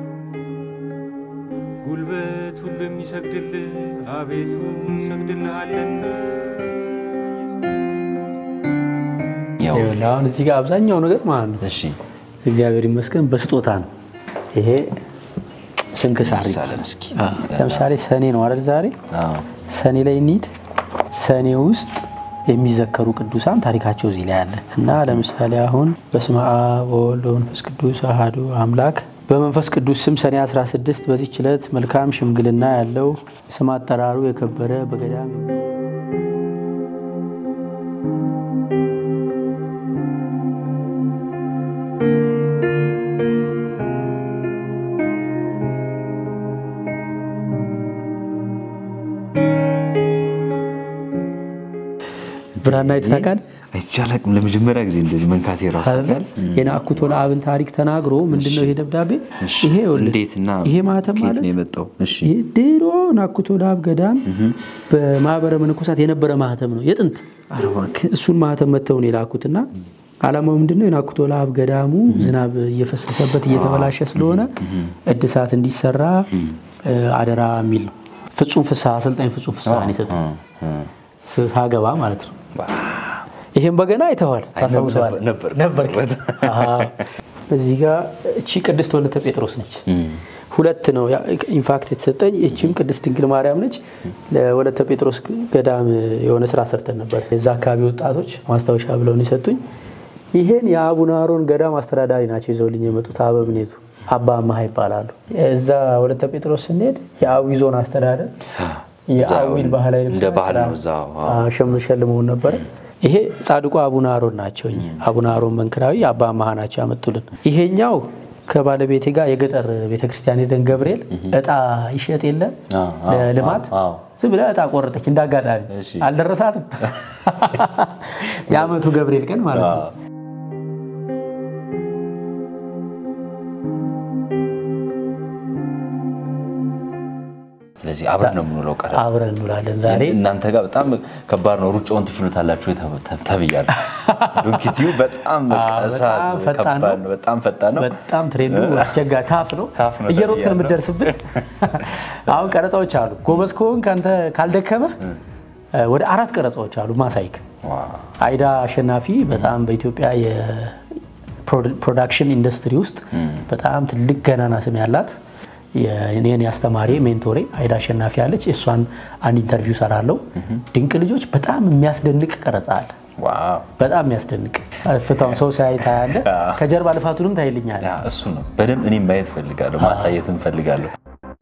ጉልበት ሁሉ የሚሰግድልህ አቤቱ እንሰግድልሃለን። ያው ይኸውልህ አሁን እዚህ ጋር አብዛኛው ነገር ማለት ነው እሺ እግዚአብሔር ይመስገን በስጦታ ነው። ይሄ ስንክሳር ምሳሌ ይባላል። እስኪ አዎ። ለምሳሌ ሰኔ ነው አይደል? ዛሬ አዎ ሰኔ ላይ እንሂድ። ሰኔ ውስጥ የሚዘከሩ ቅዱሳን ታሪካቸው እዚህ ላይ አለ እና ለምሳሌ አሁን በስመ አብ ወወልድ ወመንፈስ ቅዱስ አሐዱ አምላክ በመንፈስ ቅዱስ ስም ሰኔ 16 በዚህች ዕለት መልካም ሽምግልና ያለው ስም አጠራሩ የከበረ በገዳም ብራና ይተካል አይቻላቅም። ለመጀመሪያ ጊዜ እንደዚህ መንካቴ ራሱ ታውቃለህ? የናኩቶ ለአብን ታሪክ ተናግሮ ምንድነው ይሄ ደብዳቤ? እሺ፣ ይሄ ይኸውልህ፣ እንዴትና ይሄ ማህተም ከየት ማለት ነው የመጣው? እሺ ይሄ ድሮ ናኩቶ ለአብ ገዳም በማህበረ መነኮሳት የነበረ ማህተም ነው የጥንት። እሱን ማህተም መተው ነው የላኩትና ዓላማው ምንድነው? የናኩቶ ለአብ ገዳሙ ዝናብ እየፈሰሰበት እየተበላሸ ስለሆነ እድሳት እንዲሰራ እ፣ አደራ የሚል ነው። ፍጹም ፍስሐ አሰልጣኝ ፍጹም ፍስሐ ነው የሰጡት ሳገባ ማለት ነው። ይሄን በገና አይተዋል፣ ታስታውሰዋል ነበር ነበር። አዎ። እዚህ ጋር እቺ ቅድስት ወለተ ጴጥሮስ ነች። ሁለት ነው ኢንፋክት የተሰጠኝ። እቺም ቅድስት ድንግል ማርያም ነች። ለወለተ ጴጥሮስ ገዳም የሆነ ስራ ሰርተን ነበር። የዛ አካባቢ ወጣቶች ማስታወሻ ብለው ነው የሰጡኝ። ይሄን የአቡነ አሮን ገዳም አስተዳዳሪ ናቸው ይዘውልኝ የመጡት አበምኔቱ አባ አማሃ ይባላሉ። እዛ ወለተ ጴጥሮስ ስንሄድ የአዊ ዞን አስተዳደር የአዊን ባህላዊ ልብስ እንደ ባህል ነው እዛው። አዎ። ሸም ሸልመውን ነበረ። ይሄ ጻድቁ አቡነ አሮን ናቸው። እኚህ አቡነ አሮን መንክራዊ አባ አማሃ ናቸው ያመጡልን። ይሄኛው ከባለቤቴ ጋር የገጠር ቤተክርስቲያን ሄደን ገብርኤል እጣ ይሸጥ የለ አዎ፣ አዎ፣ ለልማት አዎ፣ አዎ። ዝም ብላ እጣ ቆረጠች። እንዳጋጣሚ እሺ። አልደረሳትም። የአመቱ ገብርኤል ቀን ማለት ነው። ስለዚህ አብረን ነው የምንውለው ቀረጻ አብረን እንውላለን ዛሬ እናንተ ጋር በጣም ከባድ ነው። ሩጫውን ትችሉታላችሁ ተ- ተብያለሁ። ዶንኪቲዩ በጣም በቃ አዎ፣ እሳት በጣም ፈጣን ከባድ ነው። ነው። በጣም ፈጣን ነው። በጣም ትሬንዱ አስቸጋሪ ታፍ ነው። ታፍ ነው እየሮጥን ተብያለሁ። የምትደርስብን አሁን ቀረጻዎች አሉ። ጎበዝ ከሆንክ አንተ ካልደከመ ወደ አራት ቀረጻዎች አሉ ማሳይክ ዋው። አይዳ አሸናፊ በጣም በኢትዮጵያ የፕሮዳክሽን ኢንዱስትሪ ውስጥ በጣም ትልቅ ገናና ስም ያላት የኔን ያስተማሪ ሜንቶሬ አይዳ አሸናፊ ያለች እሷን አንድ ኢንተርቪው ሰራለው። ድንቅ ልጆች በጣም የሚያስደንቅ ቀረጻ አለ። ዋው። በጣም የሚያስደንቅ ፍታውን ሰው ሲያይ ታያለ። ከጀርባ ልፋቱንም ታይልኛል። ያ እሱ ነው በደንብ እኔም ማየት እፈልጋለሁ፣ ማሳየትም እፈልጋለሁ።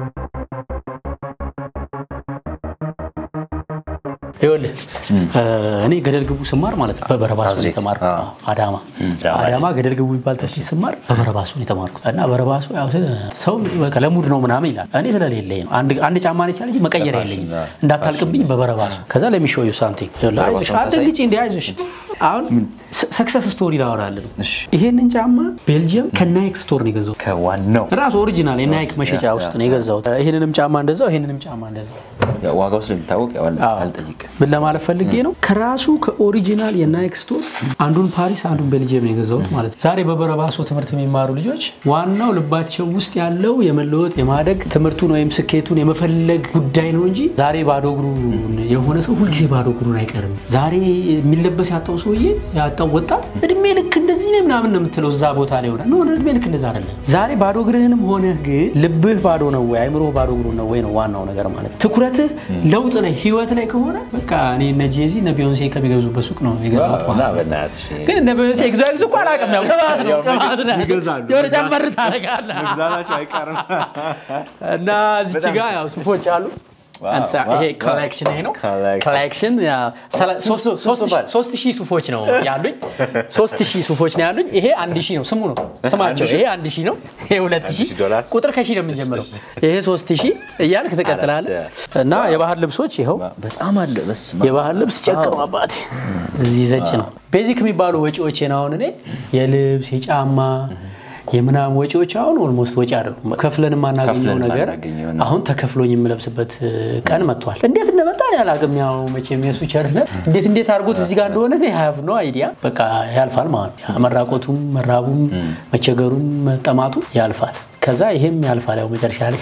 ይኸውልህ እኔ ገደል ግቡ ስማር ማለት ነው በበረባሱ ነው ናዝሬት። የተማርኩት። አዎ። አዳማ አዳማ አዳማ ገደል ግቡ የሚባል ትምህርት ቤት ስማር በበረባሱ ነው የተማርኩት እና በረባሱ ያው ስለ- ሰው በቃ ለሙድ ነው ምናምን ይላል። እኔ ስለሌለኝ ነው አንድ አንድ ጫማ ነች አለች መቀየሪያ ለፋሽን፣ የለኝም አዎ። እንዳታልቅብኝ በበረባሱ ከዛ ለሚሾዩ ሳምቲንግ በረባሱን አትንግጭ እንዲ አይዞሽ አሁን ሰክሰስ ስቶሪ ላወራልን እሺ። ይሄንን ጫማ ቤልጅየም ከናይክ ስቶር ነው የገዛሁት ከዋናው ራሱ ኦሪጂናል የናይክ መሸጫ ውስጥ ነው የገዛሁት ይሄንንም ጫማ እንደዛው ይሄንንም ጫማ እንደዛው ያው ዋጋው ስለሚታወቅ ያው አዎ። አልጠይቅም። ምን ለማለት ፈልጌ ነው ከራሱ ከኦሪጂናል የናይክ ስቶር አንዱን ፓሪስ አንዱን ቤልጅየም ነው የገዛሁት ማለት ነው። ዛሬ በበረባሶ ትምህርት የሚማሩ ልጆች ዋናው ልባቸው ውስጥ ያለው የመለወጥ የማደግ ትምህርቱን ወይም ስኬቱን የመፈለግ ጉዳይ ነው እንጂ ዛሬ ባዶ እግሩ የሆነ ሰው ሁልጊዜ ባዶ እግሩን አይቀርም። ዛሬ የሚለበስ ያጣው ሰውዬ ያጣው ወጣት እድሜ ልክ እንደዚህ ነው ምናምን ነው የምትለው እዛ ቦታ ላይ ሆነ ሆነ እድሜ ልክ እንደዛ አይደለም። ዛሬ ባዶ እግርህንም ሆነህ ግን ልብህ ባዶ ነው ወይ አይምሮህ ባዶ እግሩ ነው ወይ ነው ዋናው ነገር ማለት ነው። ትኩረትህ ለውጥ ላይ ህይወት ላይ ከሆነ በቃ እኔ እነ ጄዚ እነ ቢዮንሴ ከሚገዙበት ሱቅ ነው የገዛሁት እና ማለት ነው። በእናትሽ ግን እነ ቢዮንሴ ግዛ ግዙ እኮ አላውቅም። ያው ቅባት ነው ያው ቅባት ነው ይገዛሉ። የሆነ ጨመር ታደርጋለህ መግዛታቸው አይቀርም። እና እዚች በጣም ጋ ያው ሱፎች አሉ። ዋው፣ አንሳ- ዋው፣ ይሄ ዋው። ኮሌክሽን ይሄ ነው። ኮሌክሽን። ኮሌክሽን ያ፣ ሰላ- ሶስት- ሶስት- ሶስት ሶስት ሺህ- ሶስት ሺህ ሱፎች ነው ያሉኝ። ሶስት ሺህ ሱፎች ነው ያሉኝ። ይሄ አንድ ሺህ ነው ስሙ ነው ስማቸው። ይሄ አንድ ሺህ ነው። ይሄ ሁለት ሺህ ሺህ ዶላር። ቁጥር ከሺህ ነው የምንጀምረው። ይሄ ሶስት ሺህ እያልክ ትቀጥላለህ። እና የባህል ልብሶች ይኸው በጣም አለ በስመ አብ። የባህል ልብስ ጨቅ ነው አባቴ፣ እዚህ ዘጭ ነው። ቤዚክ የሚባሉ ወጪዎቼን አሁን እኔ የልብስ የጫማ የምናምን ወጪዎች አሁን ኦልሞስት ወጪ አይደሉም። ከፍለን የማናገኘው ከፍለን ነገር የማናገኘው ነው። አሁን ተከፍሎኝ የምለብስበት ቀን መጥቷል። እንዴት እንደመጣ እኔ አላውቅም። ያው መቼም የሱ ቸርነት እንዴት እንዴት አድርጎት እዚህ ጋር እንደሆነ እኔ ሀያብ ነው አይዲያ በቃ ያልፋል ማለት ነው። ያ መራቆቱም መራቡም መቸገሩም መጠማቱም ያልፋል። ከዛ ይሄም ያልፋል ያው መጨረሻ ላይ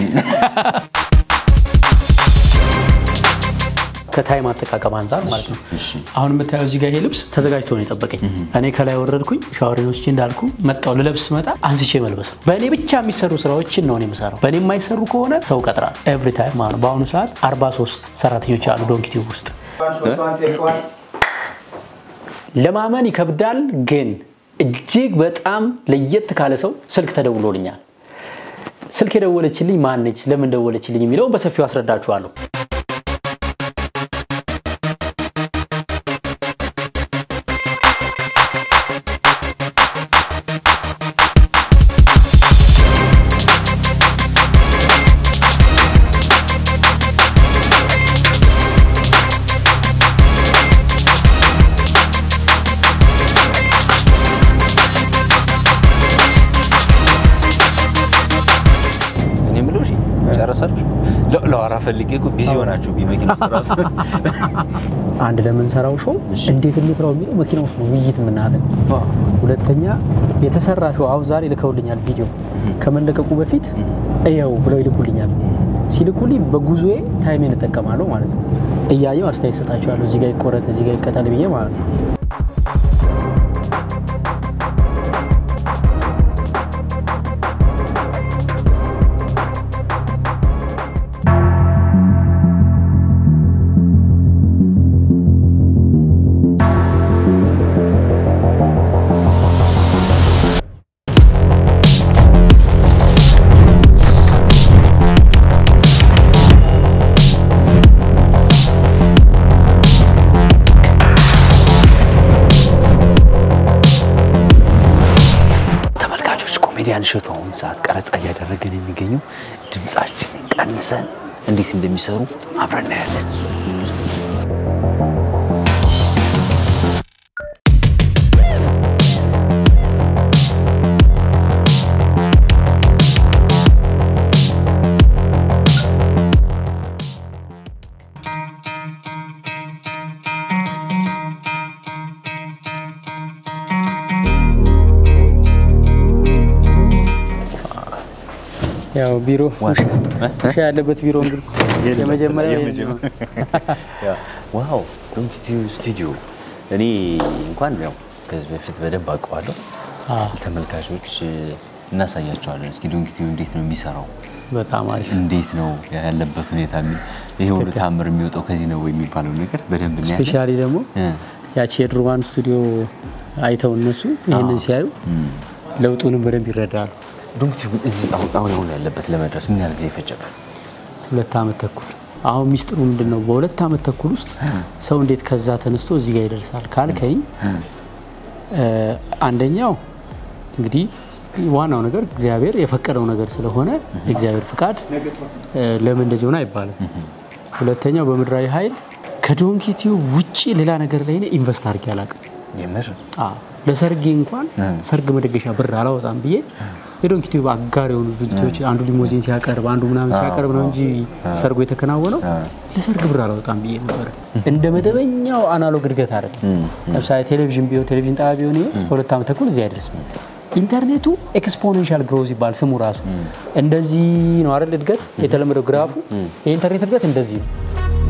ከታይም አጠቃቀም አንጻር ማለት ነው። አሁን የምታየው እዚህ ጋር ይሄ ልብስ ተዘጋጅቶ ነው የጠበቀኝ። እኔ ከላይ ወረድኩኝ ሻወሬን ወስጄ እንዳልኩ መጣው ልለብስ መጣ አንስቼ መልበስ ነው። በእኔ ብቻ የሚሰሩ ስራዎችን ነው እኔ የምሰራው። በእኔ የማይሰሩ ከሆነ ሰው ቀጥራል። ኤቭሪ ታይም ማለት ነው። በአሁኑ ሰዓት 43 ሰራተኞች አሉ ዶንኪቲዩብ ውስጥ። ለማመን ይከብዳል፣ ግን እጅግ በጣም ለየት ካለ ሰው ስልክ ተደውሎልኛል። ስልክ የደወለችልኝ ማነች፣ ለምን ደወለችልኝ የሚለውን በሰፊው አስረዳችኋለሁ። እኔ የምለው እሺ፣ ጨረሳችሁ? ለ- ለዋራ ፈልጌ እኮ ቢዚ ሆናችሁ መኪና ውስጥ ራሱ አንድ ለምንሰራው ሾው እንዴት እንስራው የሚለው መኪና ውስጥ ነው ውይይት የምናደርገው። ሁለተኛ የተሰራ ሾው አሁን ዛሬ ልከውልኛል ቪዲዮ ከመለቀቁ በፊት እየው ብለው ይልኩልኛል። ሲልኩልኝ በጉዞዬ ታይሜን እጠቀማለሁ ማለት ነው። እያየው አስተያየት ሰጣቸዋለሁ። እዚህ ጋር ይቆረጥ፣ እዚህ ጋር ይቀጠል ብዬ ማለት ነው። ተመልካቾች ኮሜዲያን እሸቱ አሁን ሰዓት ቀረጻ እያደረገን የሚገኘው ድምፃችንን ቀንሰን እንዴት እንደሚሰሩ አብረን እናያለን። ያው ቢሮ ውሻ ያለበት ቢሮ እንግዲህ የመጀመሪያ ዋው ዶንኪ ቲዩብ ስቱዲዮ እኔ እንኳን ያው ከዚህ በፊት በደንብ አውቀዋለሁ። ተመልካቾች እናሳያቸዋለን። እስኪ ዶንኪ ቲዩብ እንዴት ነው የሚሰራው? በጣም አሪፍ እንዴት ነው ያለበት ሁኔታ? የሚ- ይሄ ሁሉ ተአምር የሚወጣው ከዚህ ነው ወይ የሚባለው ነገር በደንብ እናያለን። ስፔሻሊ ደግሞ እ፣ ያቺ የድሮዋን ስቱዲዮ አይተው እነሱ ይህንን ሲያዩ ለውጡንም በደንብ ይረዳሉ። ዶንኪ ቲዩብ እዚህ አሁን አሁን አሁን ያለበት ለመድረስ ምን ያህል ጊዜ ፈጀበት? ሁለት ዓመት ተኩል። አሁን ሚስጥሩ ምንድን ነው? በሁለት ዓመት ተኩል ውስጥ ሰው እንዴት ከዛ ተነስቶ እዚህ ጋር ይደርሳል ካልከኝ፣ እ፣ አንደኛው እንግዲህ ዋናው ነገር እግዚአብሔር የፈቀደው ነገር ስለሆነ የእግዚአብሔር ፍቃድ እ፣ ለምን እንደዚህ ሆነ አይባልም። ሁለተኛው በምድራዊ ኃይል ከዶንኪ ቲዩብ ውጭ ሌላ ነገር ላይ እኔ ኢንቨስት አድርጌ አላውቅም። የምር አዎ፣ ለሰርጌ እንኳን ሰርግ መደገሻ ብር አላወጣም ብዬ የዶንኪ ቲዩብ አጋር የሆኑ ድርጅቶች አንዱ ሊሞዚን ሲያቀርብ አንዱ ምናምን ሲያቀርብ ነው እንጂ ሰርጎ የተከናወነው ለሰርግ ብር አላወጣም ብዬ ነበረ። እንደ መደበኛው አናሎግ እድገት አይደለም። ለምሳሌ ቴሌቪዥን ቢሆን ቴሌቪዥን ጣቢያ ቢሆን ይሄ በሁለት ዓመት ተኩል እዚህ አይደርስም። ኢንተርኔቱ ኤክስፖኔንሻል ግሮዝ ይባል ስሙ ራሱ እንደዚህ ነው አይደል? እድገት የተለመደው ግራፉ የኢንተርኔት እድገት እንደዚህ ነው።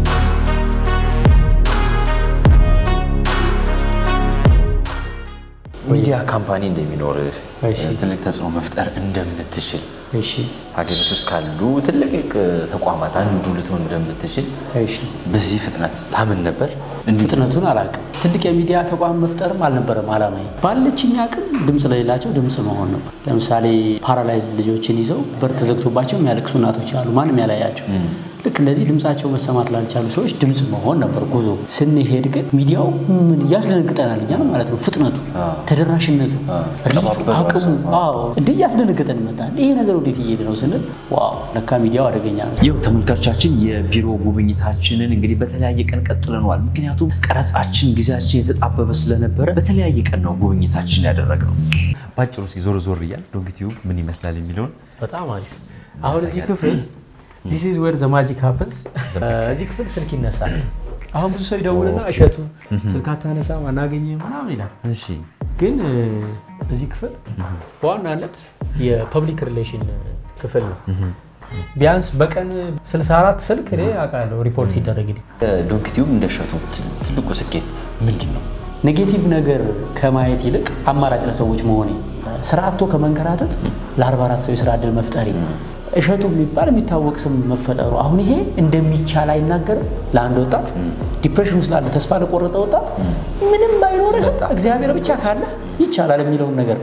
ሚዲያ ካምፓኒ እንደሚኖር ትልቅ ተጽዕኖ መፍጠር እንደምትችል እሺ ሀገሪቱ ውስጥ ካሉ ትልቅ ተቋማት አንዱ ልትሆን እንደምትችል በዚህ ፍጥነት ታምን ነበር? ፍጥነቱን አላውቅም። ትልቅ የሚዲያ ተቋም መፍጠርም አልነበረም አላማዬ። ባለችኝ አቅም ድምፅ ለሌላቸው ድምፅ መሆን ነበር። ለምሳሌ ፓራላይዝ ልጆችን ይዘው በር ተዘግቶባቸው የሚያለቅሱ እናቶች አሉ፣ ማንም ያላያቸው። ልክ እንደዚህ ድምፃቸው መሰማት ላልቻሉ ሰዎች ድምፅ መሆን ነበር ጉዞ። ስንሄድ ግን ሚዲያው ምን እያስደነግጠናል እኛ ማለት ነው። ፍጥነቱ፣ ተደራሽነቱ፣ ሪቹ፣ አቅሙ አዎ እንደ እያስደነግጠን መጣን። ይሄ ነገር ወዴት እየሄደ ነው ስንል ዋው ለካ ሚዲያው አደገኛ ነው። ይኸው ተመልካቾቻችን የቢሮ ጉብኝታችንን እንግዲህ በተለያየ ቀን ቀጥለነዋል። ምክንያቱም ቀረጻችን ጊዜያችን የተጣበበ ስለነበረ በተለያየ ቀን ነው ጉብኝታችን ያደረግነው። ባጭሩ እስኪ ዞር ዞር እያል ዶንኪ ቲዩብ ምን ይመስላል የሚለውን በጣም አሪፍ። አሁን እዚህ ክፍል ዚስ ኢዝ ዌር ዘ ማጂክ ሃፕንስ። እዚህ ክፍል ስልክ ይነሳል። አሁን ብዙ ሰው ይደውልና እሸቱ ስልክ አታነሳም አናገኝም ምናምን ይላል። እሺ ግን እ፣ እዚህ ክፍል በዋናነት የፐብሊክ ሪሌሽን ክፍል ነው። ቢያንስ በቀን 64 ስልክ እኔ አውቃለሁ ሪፖርት ሲደረግ ዶንኪ ቲዩብ እንደሸቱ ትልቁ ስኬት ምንድን ነው? ኔጌቲቭ ነገር ከማየት ይልቅ አማራጭ ለሰዎች መሆኔ፣ ስራ አጥቶ ከመንከራተት ለ44 ሰው የስራ እድል መፍጠሬ፣ እሸቱ የሚባል የሚታወቅ ስም መፈጠሩ፣ አሁን ይሄ እንደሚቻል አይናገርም። ለአንድ ወጣት ዲፕሬሽን ውስጥ ላለ ተስፋ ለቆረጠ ወጣት ምንም ባይኖርህ እግዚአብሔር ብቻ ካለ ይቻላል የሚለውን ነገር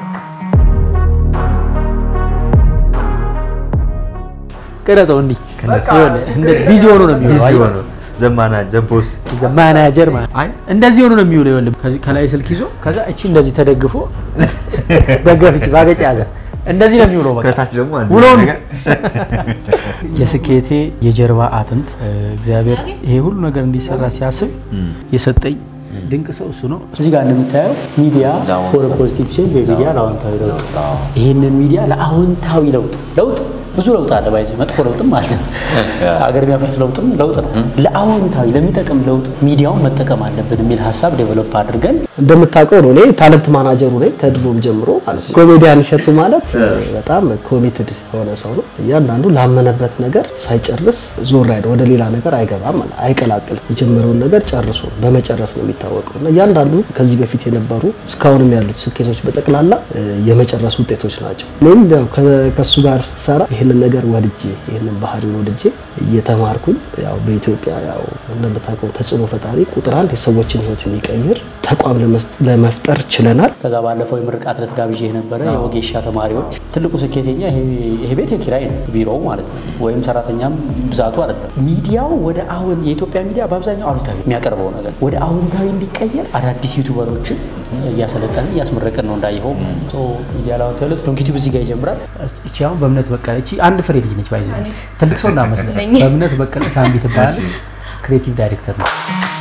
ቅረጸው እንዲህ ቢዚ ሆኖ ነው የሚውለው። አየህ? ዘማና ዘቦስ ማናጀር ማለት እንደዚህ ሆኖ ነው የሚውለው። ይኸውልህ ከዚህ ከላይ ስልክ ይዞ ከዛ እቺ እንደዚህ ተደግፎ ደገፍች ባገጭ ያዘ እንደዚህ ነው የሚውለው። በቃ ከታች ደግሞ አንድ ውሎውን ነገር የስኬቴ የጀርባ አጥንት እግዚአብሔር ይሄ ሁሉ ነገር እንዲሰራ ሲያስብ የሰጠኝ ድንቅ ሰው እሱ ነው። እዚህ ጋር እንደምታየው ሚዲያ ፎር ፖዚቲቭ ቼንጅ በሚዲያ ለአዎንታዊ ለውጥ፣ ይህንን ሚዲያ ለአዎንታዊ ለውጥ ለውጥ ብዙ ለውጥ አለ ባይዘ መጥፎ ለውጥም አለ። ሀገር የሚያፈርስ ለውጥም ለውጥ ነው። ለአዎንታዊ ለሚጠቅም ለውጥ ሚዲያውን መጠቀም አለብን የሚል ሀሳብ ዴቨሎፕ አድርገን እንደምታውቀው ነው። እኔ ታለንት ማናጀሩ ነኝ ከድሮም ጀምሮ ማለት ነው። ኮሜዲያን እሸቱ ማለት በጣም ኮሚትድ የሆነ ሰው ነው። እያንዳንዱ ላመነበት ነገር ሳይጨርስ ዞር አይደ ወደ ሌላ ነገር አይገባም፣ ማለት አይቀላቅልም። የጀመረውን ነገር ጨርሶ በመጨረስ ነው የሚታወቀው እና እያንዳንዱ ከዚህ በፊት የነበሩ እስካሁንም ያሉት ስኬቶች በጠቅላላ እ፣ የመጨረስ ውጤቶች ናቸው። እኔም ያው ከ- ከእሱ ጋር ሰራ ይህንን ነገር ወድጄ ይህንን ባህሪውን ወድጄ እየተማርኩኝ ያው በኢትዮጵያ ያው እንደምታውቀው ተጽዕኖ ፈጣሪ ቁጥር አንድ የሰዎችን ህይወት የሚቀይር ተቋም ለመስ- ለመፍጠር ችለናል። ከዛ ባለፈው የምርቃት ዕለት ጋብዤ የነበረ የወጌሻ ተማሪዎች ትልቁ ስኬተኛ ይሄ- ይሄ ቤት የኪራይ ነው፣ ቢሮው ማለት ነው። ወይም ሰራተኛም ብዛቱ አይደለም። ሚዲያው ወደ አሁን የኢትዮጵያ ሚዲያ በአብዛኛው አሉታዊ የሚያቀርበው ነገር ወደ አዎንታዊ እንዲቀየር አዳዲስ ዩቱበሮችን እያሰለጠንን እያስመረቅን ነው። እንዳየኸው ሶ ሚዲያ ለአዎንታዊ ለውጥ ዶንኪ ቲዩብ እዚህ ጋር ይጀምራል። እቺ አሁን በእምነት በቀለ እቺ አንድ ፍሬ ልጅ ነች። ባይዘ ትልቅ ሰው እንዳመስለ በእምነት በቀለ ሳምቢ ትባላለች። ክሬቲቭ ዳይሬክተር ነው።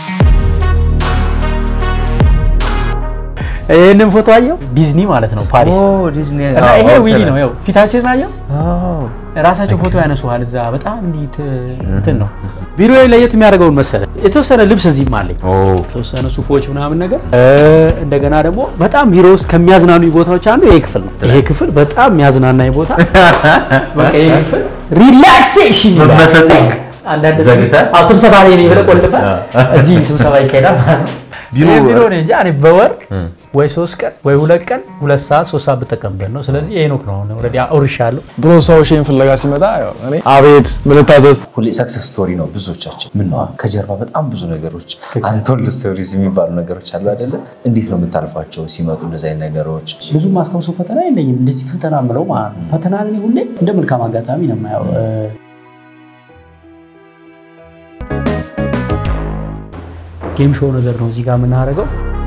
ይህንን ፎቶ አየው ዲዝኒ ማለት ነው ፓሪስ ዲዝኒ እና ይሄ ዊሊ ነው ያው ፊታችን አየው ራሳቸው ፎቶ ያነሱሃል እዛ በጣም እንዲህ ት- እንትን ነው ቢሮ ለየት የሚያደርገውን መሰለ የተወሰነ ልብስ እዚህም አለኝ የተወሰነ ሱፎች ምናምን ነገር እ፣ እንደገና ደግሞ በጣም ቢሮ ውስጥ ከሚያዝናኑ ቦታዎች አንዱ ይሄ ክፍል ነው። ይሄ ክፍል በጣም የሚያዝናናኝ ቦታ በቃ ይሄ ክፍል ሪላክሴሽን ይላል። መመሰጥ አንዳንድ ዘግተህ? አዎ ስብሰባ ላይ ነው ብለህ ቆልፈህ እዚህ ስብሰባ ይካሄዳል ማለት ነው። ቢሮ- ይሄ ቢሮ ነው እንጂ እኔ በወር ወይ ሶስት ቀን ወይ ሁለት ቀን ሁለት ሰዓት ሶስት ሰዓት ብጠቀምበት ነው። ስለዚህ ሄኖክ ነው ኦልሬዲ አውርሻለሁ። ድሮ ሰው ሼን ፍለጋ ሲመጣ ያው እኔ አቤት ምን ልታዘዝ ሁሌ ሰክሰስ ስቶሪ ነው ብዙዎቻችን። ምን ነው ከጀርባ በጣም ብዙ ነገሮች አንቶልድ ስቶሪስ የሚባሉ ነገሮች አሉ አይደለ? እንዴት ነው የምታልፋቸው ሲመጡ እንደዚህ አይነት ነገሮች? ብዙ ማስታውሰው ፈተና የለኝም። እንደዚህ ፈተና ምለው ማለት ነው። ፈተና እኔ ሁሌ እንደ መልካም አጋጣሚ ነው የማየው። እ፣ ጌም ሾው ነገር ነው እዚህ ጋር የምናደርገው።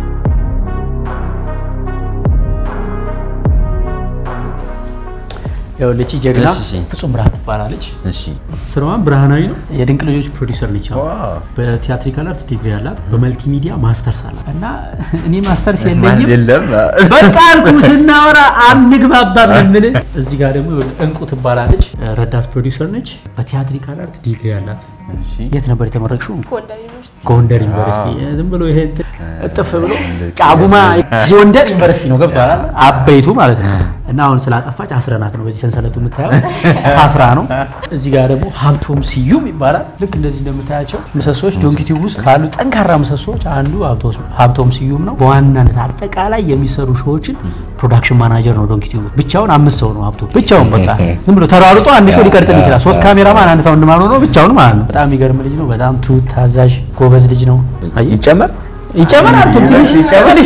ይኸውልህ ይህቺ ጀግና እሺ፣ እሺ። ፍጹም ብርሃን ትባላለች። እሺ ስራዋን ብርሃናዊ ነው። የድንቅ ልጆች ፕሮዲውሰር ነች። አሁን በቲያትሪካል አርት ዲግሪ ያላት፣ በመልቲሚዲያ ማስተርስ አላት እና እኔ ማስተርስ የለኝም የለም በቃ አልኩ ስናወራ አንግባባም የምልህ። እዚህ ጋር ደግሞ እንቁ ትባላለች፣ ረዳት ፕሮዲውሰር ነች። በቲያትሪካል አርት ዲግሪ ያላት። የት ነበር የተመረቅሽው? ጎንደር ዩኒቨርሲቲ። ዝም ብሎ ይሄ እንትን እጥፍ ብሎ ቃጉማ ጎንደር ዩኒቨርሲቲ ነው ገብቶሃል? አበይቱ ማለት ነው። እና አሁን ስላጠፋች አስረናት ነው በዚህ ሰንሰለቱ የምታየው አፍራ ነው። እዚህ ጋር ደግሞ ሀብቶም ስዩም ይባላል። ልክ እንደዚህ እንደምታያቸው ምሰሶች ዶንኪቲቭ ውስጥ ካሉ ጠንካራ ምሰሶች አንዱ ሀብቶ- ሀብቶም ስዩም ነው። በዋናነት አጠቃላይ የሚሰሩ ሾዎችን ፕሮዳክሽን ማናጀር ነው ዶንኪቲቭ ውስጥ። ብቻውን አምስት ሰው ነው ሀብቶ ብቻውን በቃ ዝም ብሎ ተሯሩጦ አንድ ሾው ሊቀርጥል ይችላል። ሶስት ካሜራማን አንድ ሳውንድ ማን ሆኖ ብቻውን ማለት ነው። በጣም የሚገርም ልጅ ነው። በጣም ትሁት ታዛዥ ጎበዝ ልጅ ነው። አየህ? ይጨመር ይጨመር አልቶ ትንሽ ይጨመር።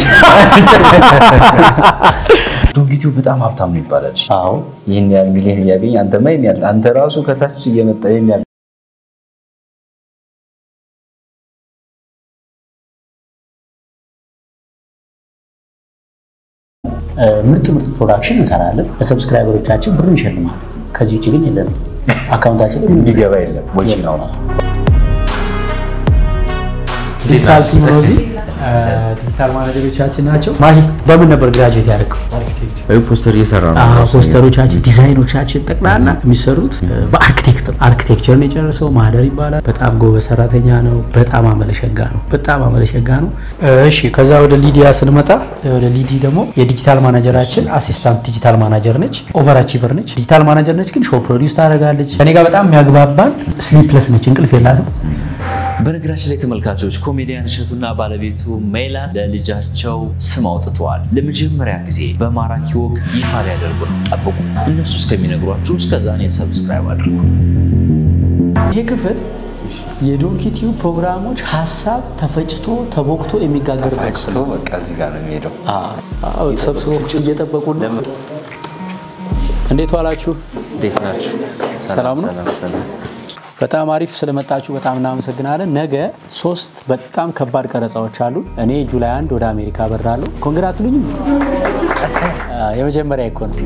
ይጨመር ዶንኪቲው በጣም ሀብታም ነው ይባላል። አዎ ይህን ያህል ሚሊዮን እያገኝ አንተማ ይህን ያህል አንተ ራሱ ከታች እየመጣ ይህን ያህል ምርጥ ምርጥ ፕሮዳክሽን እንሰራለን። ለሰብስክራይበሮቻችን ብር እንሸልማለን። ከዚህ ውጭ ግን የለንም። አካውንታችን ላይ የሚገባ የለም ወጪ ነው። ዲጂታል ቲም ነው እዚህ ዲጂታል ማናጀሮቻችን ናቸው። ማሂ በምን ነበር ግራጁዌት ያደረገው? ወይ ፖስተር እየሰራ ነው አዎ፣ ራሱ። ፖስተሮቻችን ዲዛይኖቻችን ጠቅላላ የሚሰሩት በአርክቴክት አርክቴክቸር ነው የጨረሰው። ማህደር ይባላል። በጣም ጎበዝ ሰራተኛ ነው። በጣም አመለሸጋ ነው። በጣም አመለሸጋ ነው። እሺ፣ ከዛ ወደ ሊዲያ ስንመጣ ወደ ሊዲ ደግሞ የዲጂታል ማናጀራችን አሲስታንት ዲጂታል ማናጀር ነች። ኦቨር አቺቨር ነች። ዲጂታል ማናጀር ነች፣ ግን ሾው ፕሮዲውስ ታደርጋለች። ከኔ ጋር በጣም የሚያግባባን ስሊፕለስ ነች፣ እንቅልፍ የላትም። በነገራችን ላይ ተመልካቾች ኮሜዲያን እሸቱና ባለቤቱ ሜላት ለልጃቸው ስም አውጥተዋል። ለመጀመሪያ ጊዜ በማራኪ ወግ ይፋ ሊያደርጉ ነው። ጠብቁ። እነሱ እስከሚነግሯችሁ እስከዛ እኔ ሰብስክራይብ አድርጉ። ይሄ ክፍል የዶንኪ ቲዩብ ፕሮግራሞች ሀሳብ ተፈጭቶ ተቦክቶ የሚጋገርበት ክፍል ነው። በቃ እዚህ ጋር ነው የሚሄደው። አዎ፣ ተሰብስቦ ቁጭ እየጠበቁ ነው። እንዴት ዋላችሁ? እንዴት ናችሁ? ሰላም ነው? ሰላም ሰላም። በጣም አሪፍ ስለመጣችሁ በጣም እናመሰግናለን። ነገ ሶስት በጣም ከባድ ቀረጻዎች አሉ። እኔ ጁላይ አንድ ወደ አሜሪካ በራለሁ። ኮንግራቱልኝም የመጀመሪያ እኮ ነው።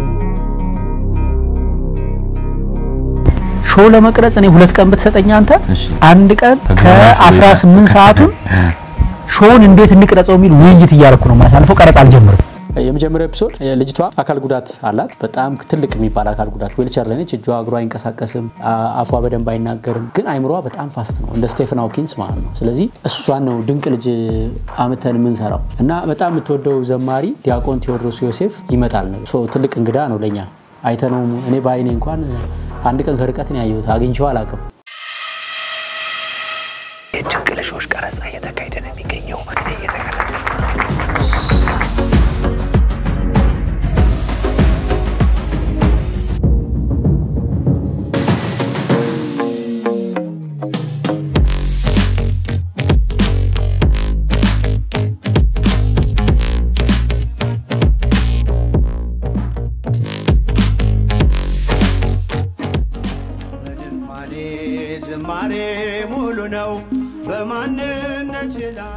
ሾው ለመቅረጽ እኔ ሁለት ቀን ብትሰጠኝ አንተ አንድ ቀን ከ18 ሰዓቱን ሾውን እንዴት እንቅረጸው የሚል ውይይት እያደረኩ ነው የማሳልፈው። ቀረጽ አልጀምርም። የመጀመሪያው ኤፒሶድ ልጅቷ አካል ጉዳት አላት። በጣም ትልቅ የሚባል አካል ጉዳት ዌልቸር ላይ ነች። እጇ እግሯ አይንቀሳቀስም፣ አ- አፏ በደንብ አይናገርም። ግን አይምሯ በጣም ፋስት ነው፣ እንደ ስቴፈን ሃውኪንስ ማለት ነው። ስለዚህ እሷን ነው ድንቅ ልጅ አምተን የምንሰራው እና በጣም የምትወደው ዘማሪ ዲያቆን ቴዎድሮስ ዮሴፍ ይመጣል ነው። ሶ ትልቅ እንግዳ ነው ለእኛ አይተነው እኔ በአይኔ እንኳን አንድ ቀን ከርቀት ነው ያየሁት፣ አግኝቼው አላውቅም። የድንቅ ልጆች ቀረጻ እየተካሄደ ነው የሚገኘው። እኔ እየተከታተልኩ ነው። በድንኳኔ ዝማሬ ሙሉ ነው በማንነት ላይ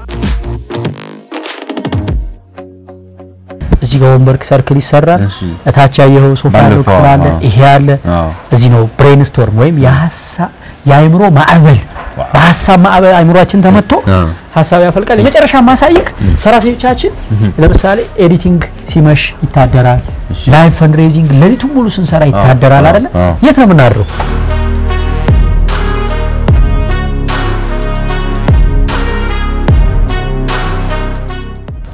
እዚህ ጋር ወንበር ሰርክል ይሰራል። እታች ያየኸው ሶፋ ያለው ባለፈው፣ ክፍል አለ። አዎ። ይሄ አለ። አዎ። እዚህ ነው ብሬን ስቶርም ወይም የሀሳብ የአእምሮ ማዕበል በሀሳብ ማዕበል አእምሯችን ተመቶ ሀሳብ ያፈልቃል። የመጨረሻ ማሳየቅ ሰራተኞቻችን ለምሳሌ ኤዲቲንግ ሲመሽ ይታደራል። ላይቭ ፈንድሬዚንግ ሌሊቱን ሙሉ ስንሰራ ይታደራል አይደለ? አዎ። የት ነው የምናድረው?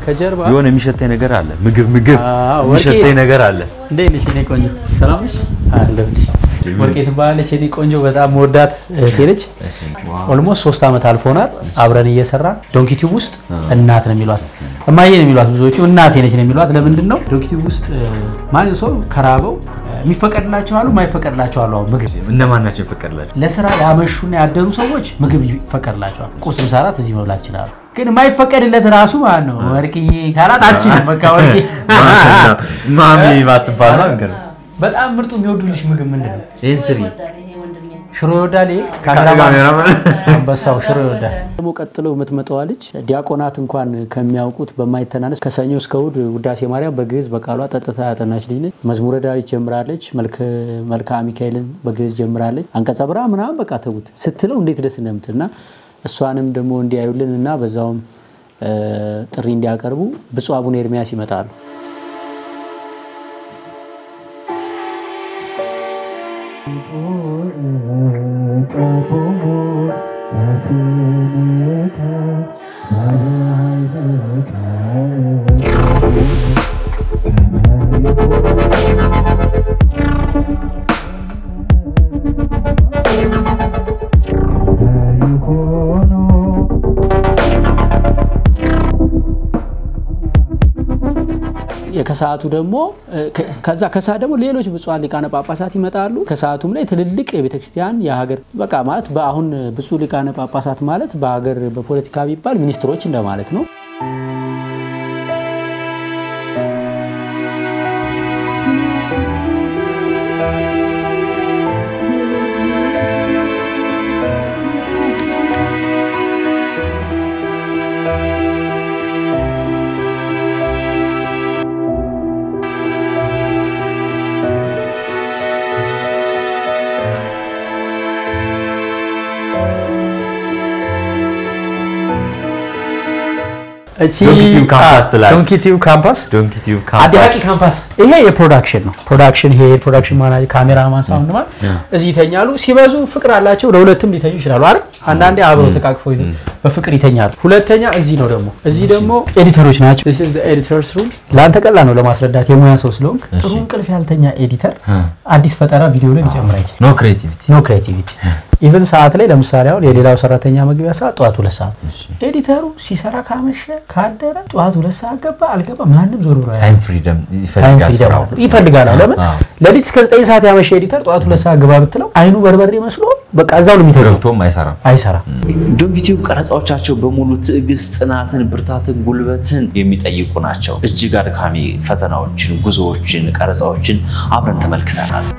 ከጀርባ የሆነ የሚሸተኝ ነገር አለ። ምግብ ምግብ አዎ፣ ወርቄ- የሚሸተኝ ነገር አለ። እንዴት ነሽ የኔ ቆንጆ? ሰላም ነሽ? አለሁልሽ። ወርቄ ትባላለች የኔ ቆንጆ፣ በጣም መወዳት እህቴ ነች። ኦልሞስት ሶስት ዓመት አልፎናል አብረን እየሰራን ዶንኪቲዩብ ውስጥ እናት ነው የሚሏት፣ እማዬ ነው የሚሏት ብዙዎቹ፣ እናቴ ነች ነው የሚሏት። ለምንድን ነው ዶንኪቲዩብ ውስጥ ማን ሰው ከራበው የሚፈቀድላቸው አሉ፣ የማይፈቀድላቸው አሉ። አሁን ምግብ እነማን ናቸው የፈቀድላቸው? ለስራ ያመሹና ያደሩ ሰዎች ምግብ ይፈቀድላቸዋል። ቁርስ፣ ምሳ፣ እራት እዚህ መብላት ይችላሉ። ግን የማይፈቀድለት ራሱ ማለት ነው ወርቅዬ ካላት አችልም። በቃ ወርቄ ማሚ ባትባል ነው ነገር በጣም ምርጡ የሚወዱልሽ ምግብ ምንድን ነው? ይህን ስሪ ሽሮ ይወዳል። ይሄ ካሜራማን አንበሳው ሽሮ ይወዳል። ደግሞ ቀጥሎ የምትመጣዋ ልጅ ዲያቆናት እንኳን ከሚያውቁት በማይተናነስ ከሰኞ እስከ እሑድ ውዳሴ ማርያም በግዕዝ በቃሏ ጠጥታ ያጠናች ልጅ ነች። መዝሙረ ዳዊት ጀምራለች። መልክአ ሚካኤልን በግዕዝ ጀምራለች። አንቀጸ ብርሃን ምናምን በቃ ተዉት ስትለው እንዴት ደስ እንደምትል እና እሷንም ደግሞ እንዲያዩልን እና በዛውም ጥሪ እንዲያቀርቡ ብፁዕ አቡነ ኤርሚያስ ይመጣሉ። ከሰዓቱ ደግሞ ከዛ ከሰዓት ደግሞ ሌሎች ብፁዓን ሊቃነ ጳጳሳት ይመጣሉ። ከሰዓቱም ላይ ትልልቅ የቤተክርስቲያን የሀገር በቃ ማለት በአሁን ብፁዕ ሊቃነ ጳጳሳት ማለት በሀገር በፖለቲካ ቢባል ሚኒስትሮች እንደማለት ነው። ዶንኪቲዩብ ካምፓስ ትላለህ። ዶንኪቲዩብ ካምፓስ ዶንኪቲዩብ አዲያቂ ካምፓስ ካምፓስ ይሄ የፕሮዳክሽን ነው። ፕሮዳክሽን ይሄ ፕሮዳክሽን ማናጀር ካሜራማን ሳውንድ ማን እዚህ ይተኛሉ። ሲበዙ ፍቅር አላቸው። ለሁለትም ሊተኙ ይችላሉ አይደል? አንዳንዴ አብረው ተቃቅፈው ይዘው በፍቅር ይተኛሉ። ሁለተኛ እዚህ ነው ደግሞ እዚህ ደግሞ ኤዲተሮች ናቸው። this is the editors room ለአንተ ቀላል ነው ለማስረዳት የሙያ ሰው ስለሆንክ። ጥሩ እንቅልፍ ያልተኛ ኤዲተር አዲስ ፈጠራ ቪዲዮ ላይ ሊጨምር አይችልም። ኖ ክሬቲቪቲ ኖ ክሬቲቪቲ ኢቨን ሰዓት ላይ ለምሳሌ አሁን የሌላው ሰራተኛ መግቢያ ሰዓት ጠዋት ሁለት ሰዓት ኤዲተሩ ሲሰራ ካመሸ ካደረ ጠዋት ሁለት ሰዓት ገባ አልገባ ማንም ዞር ብሎ ታይም ፍሪደም ታይም ይፈልጋል ፍሪደም ስራው። አለው። ይፈልጋል። አዎ። ለምን አዎ። ሌሊት እስከ ዘጠኝ ሰዓት ያመሸ ኤዲተር ጠዋት ሁለት ሰዓት ግባ ብትለው አይኑ በርበሬ መስሎ በቃ እዛው ነው የሚተገው። ገብቶም አይሰራም። አይሰራም። ዶንኪቲዩብ ቀረጻዎቻቸው በሙሉ ትዕግስት፣ ጽናትን፣ ብርታትን፣ ጉልበትን የሚጠይቁ ናቸው። እጅግ አድካሚ ፈተናዎችን፣ ጉዞዎችን፣ ቀረጻዎችን አብረን ተመልክተናል።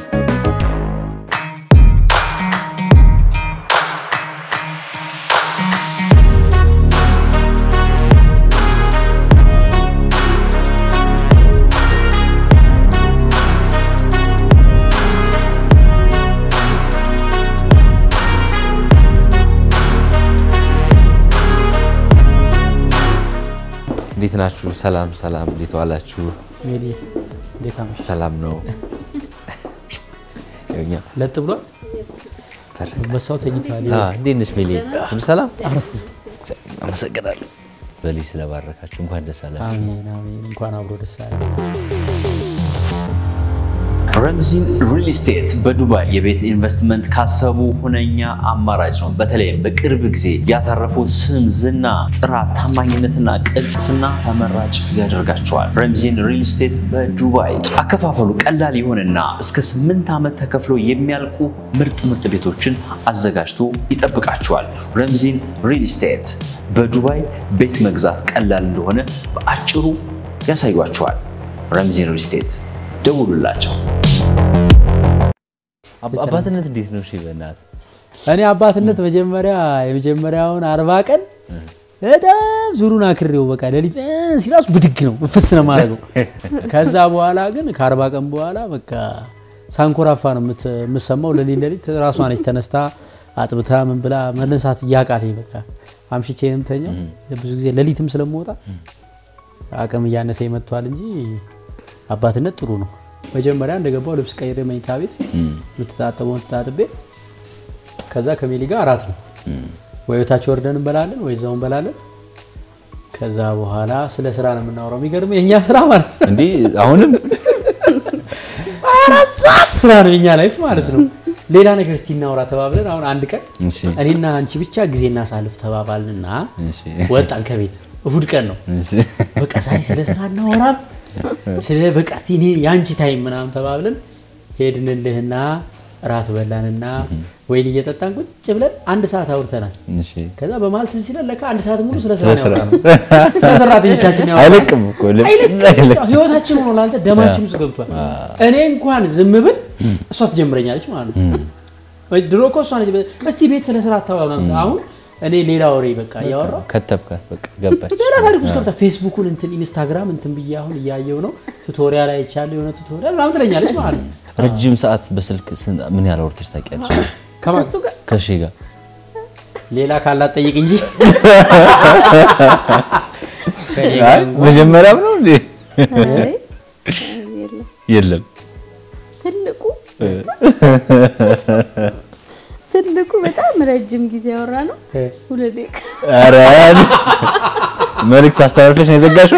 እንዴት ናችሁ? ሰላም ሰላም፣ እንዴት ዋላችሁ? ሜሊ እንዴት አመሸ? ሰላም ነው። ይኸውኛ ለጥ ብሏል። በሳው ተኝቷል። አ፣ እንዴት ነሽ ሜሊ? ሁሉ ሰላም? አረፉ። አመሰግናለሁ። በልጅ ስለባረካችሁ እንኳን ደስ አላችሁ። አሜን አሜን። እንኳን አብሮ ደስ አለ። ረምዚን ሪል ስቴት በዱባይ የቤት ኢንቨስትመንት ካሰቡ ሁነኛ አማራጭ ነው። በተለይም በቅርብ ጊዜ ያተረፉት ስም፣ ዝና፣ ጥራት፣ ታማኝነትና ቅልጥፍና ተመራጭ ያደርጋቸዋል። ረምዚን ሪል ስቴት በዱባይ አከፋፈሉ ቀላል የሆነና እስከ ስምንት ዓመት ተከፍሎ የሚያልቁ ምርጥ ምርጥ ቤቶችን አዘጋጅቶ ይጠብቃቸዋል። ረምዚን ሪል ስቴት በዱባይ ቤት መግዛት ቀላል እንደሆነ በአጭሩ ያሳዩቸዋል። ረምዚን ሪል ስቴት ደውሉላቸው። አባ- አባትነት እንዴት ነው? እሺ በእናትህ እኔ አባትነት መጀመሪያ የመጀመሪያውን አርባ ቀን በጣም ዙሩን አክሬው በቃ ሌሊት እ ሲራሱ ብድግ ነው ፍስ ነው ማድረገው። ከዛ በኋላ ግን ከአርባ ቀን በኋላ በቃ ሳንኮራፋ ነው የምት- የምትሰማው። ሌሊት ሌሊት ራሷ ነች ተነስታ አጥብታ ምን ብላ መነሳት እያቃተኝ በቃ አምሽቼ ነው የምተኛው። ብዙ ጊዜ ሌሊትም ስለምወጣ አቅም እያነሰ መጥቷል እንጂ አባትነት ጥሩ ነው። መጀመሪያ እንደገባው ልብስ ቀይሬ መኝታ ቤት የምትታጠበውን ተጣጥቤ ከዛ ከሜሊ ጋር አራት ነው ወይ ቤታቸው ወርደን እንበላለን ወይ እዛው እንበላለን። ከዛ በኋላ ስለ ስራ ነው የምናወራው። የሚገርምህ የእኛ ስራ ማለት ነው እንዴ አሁንም አራት ሰዓት ስራ ነው የኛ ላይፍ ማለት ነው። ሌላ ነገር እስቲ እናውራ ተባብለን አሁን አንድ ቀን እሺ እኔና አንቺ ብቻ ጊዜ እናሳልፍ ተባባልንና እሺ ወጣን ከቤት እሁድ ቀን ነው። እሺ በቃ ዛሬ ስለ ስራ እናወራም ስለ በቃ እስቲ እኔ የአንቺ ታይም ምናምን ተባብለን ሄድንልህና እራት በላንና ወይን እየጠጣን ቁጭ ብለን አንድ ሰዓት አውርተናል። እሺ ከዛ በመሀል ትዝ ሲለን ለካ አንድ ሰዓት ሙሉ ስለ ስራ ስለ ነው ስራ ያወራነው። ስለ ሰራተኞቻችን ያወራነው። አይለቅም እኮ ልብ- አይለቅም። አይለቅም። ህይወታችን ሆኖ ላንተ ደማችን ውስጥ ገብቷል። እኔ እንኳን ዝም ብል እሷ ትጀምረኛለች ማለት ነው። ድሮ እኮ እሷ ነች እስቲ ቤት ስለ ስራ አታወራ ምናምን። አሁን እኔ ሌላ ወሬ በቃ እያወራሁ ከተብካት በቃ ገባች። ሌላ ታሪክ ውስጥ ገብታ ፌስቡኩን እንትን ኢንስታግራም እንትን ብዬ አሁን እያየው ነው ቱቶሪያል አይቻለሁ የሆነ ቱቶሪያል ምናምን ትለኛለች ማለት ነው። ረጅም ሰዓት በስልክ ስንት- ምን ያህል አውርተሽ ታውቂያለሽ? ከማን ከሺ ጋር ሌላ ካላት ጠይቅ እንጂ ከእኔ አይ፣ ጋር እንኳን- መጀመሪያም ነው እንዴ? አይ፣ የለም። የለም ትልቁ ትልቁ በጣም ረጅም ጊዜ ያወራ ነው ሁለት ደቂቃ ኧረ መልዕክት አስተላልፈሽ ነው የዘጋሽው?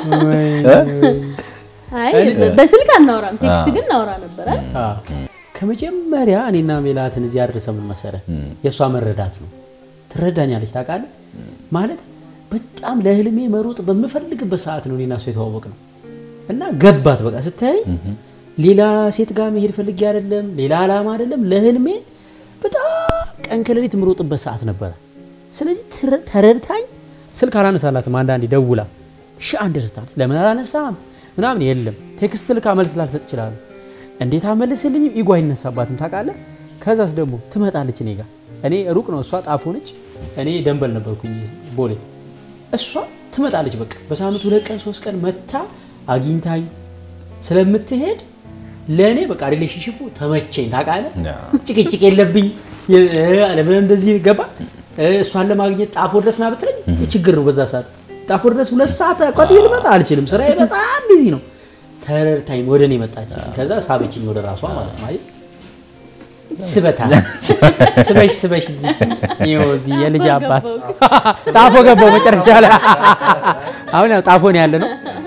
አይ በስልክ አናወራም ቴክስት ግን እናወራ ነበረ አዎ። ከመጀመሪያ እኔና ሜላትን እዚህ ያደረሰ ምን መሰለህ? የእሷ መረዳት ነው። ትረዳኛለች ታውቃለህ። ማለት በጣም ለህልሜ መሮጥ በምፈልግበት ሰዓት ነው እኔና እሷ የተዋወቅ ነው እና ገባት። በቃ ስታይ ሌላ ሴት ጋር መሄድ ፈልጌ አይደለም፣ ሌላ ዓላማ አይደለም። ለህልሜ በጣም ቀን ከሌሊት የምሮጥበት ሰዓት ነበረ። ስለዚህ ትረ- ተረድታኝ ስልክ አላነሳላትም። አንዳንዴ ደውላ ሺ አንደርስታንድ ለምን አላነሳም ምናምን የለም ቴክስት ልካ መልስ ላልሰጥ ይችላሉ። እንዴት አመልስልኝም ኢጎ አይነሳባትም ታውቃለህ። ከዛስ ደግሞ ትመጣለች እኔ ጋር እኔ ሩቅ ነው እሷ ጣፎ ነች፣ እኔ ደንበል ነበርኩኝ ቦሌ። እሷ ትመጣለች በቃ በሳምንት ሁለት ቀን ሶስት ቀን መታ አግኝታኝ ስለምትሄድ ለእኔ በቃ ሪሌሽንሽፑ ተመቸኝ ታውቃለህ። ጭቅጭቅ የለብኝ የ- ለምን እንደዚህ ገባ እሷን ለማግኘት ጣፎ ድረስ ና ብትለኝ ችግር ነው። በዛ ሰዓት ጣፎ ድረስ ሁለት ሰዓት አቋጥዬ ልመጣ አልችልም። ስራዬ በጣም ቢዚ ነው። ተረድታኝ ወደ እኔ መጣች። ከዛ ሳበችኝ ወደ ራሷ ማለት ነው። አይ ስበታ ስበሽ ስበሽ እዚህ ይኸው እዚህ የልጅ አባት ጣፎ ገባው መጨረሻ ላይ አሁን ያው ጣፎ ነው ያለ ነው።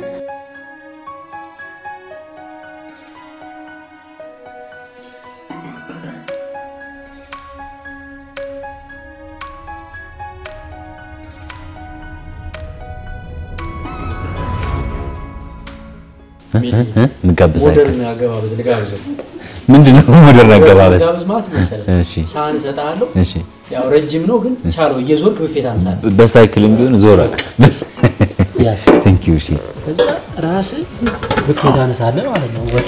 ምጋብዝ ሞደርን አገባበዝ ልጋብዘው። ምንድን ነው ሞደርን አገባበዝ? ጋብዝ ማለት መሰለህ እሺ ሳህን እሰጥሃለሁ። እሺ ያው ረጅም ነው ግን ቻለው እየዞርክ ብፌት አንሳለህ። በሳይክልም ቢሆን ዞራል። ያስ ቴንክ ዩ እሺ ከዛ ራስህ ብፌት አነሳለህ ማለት ነው። ወጡ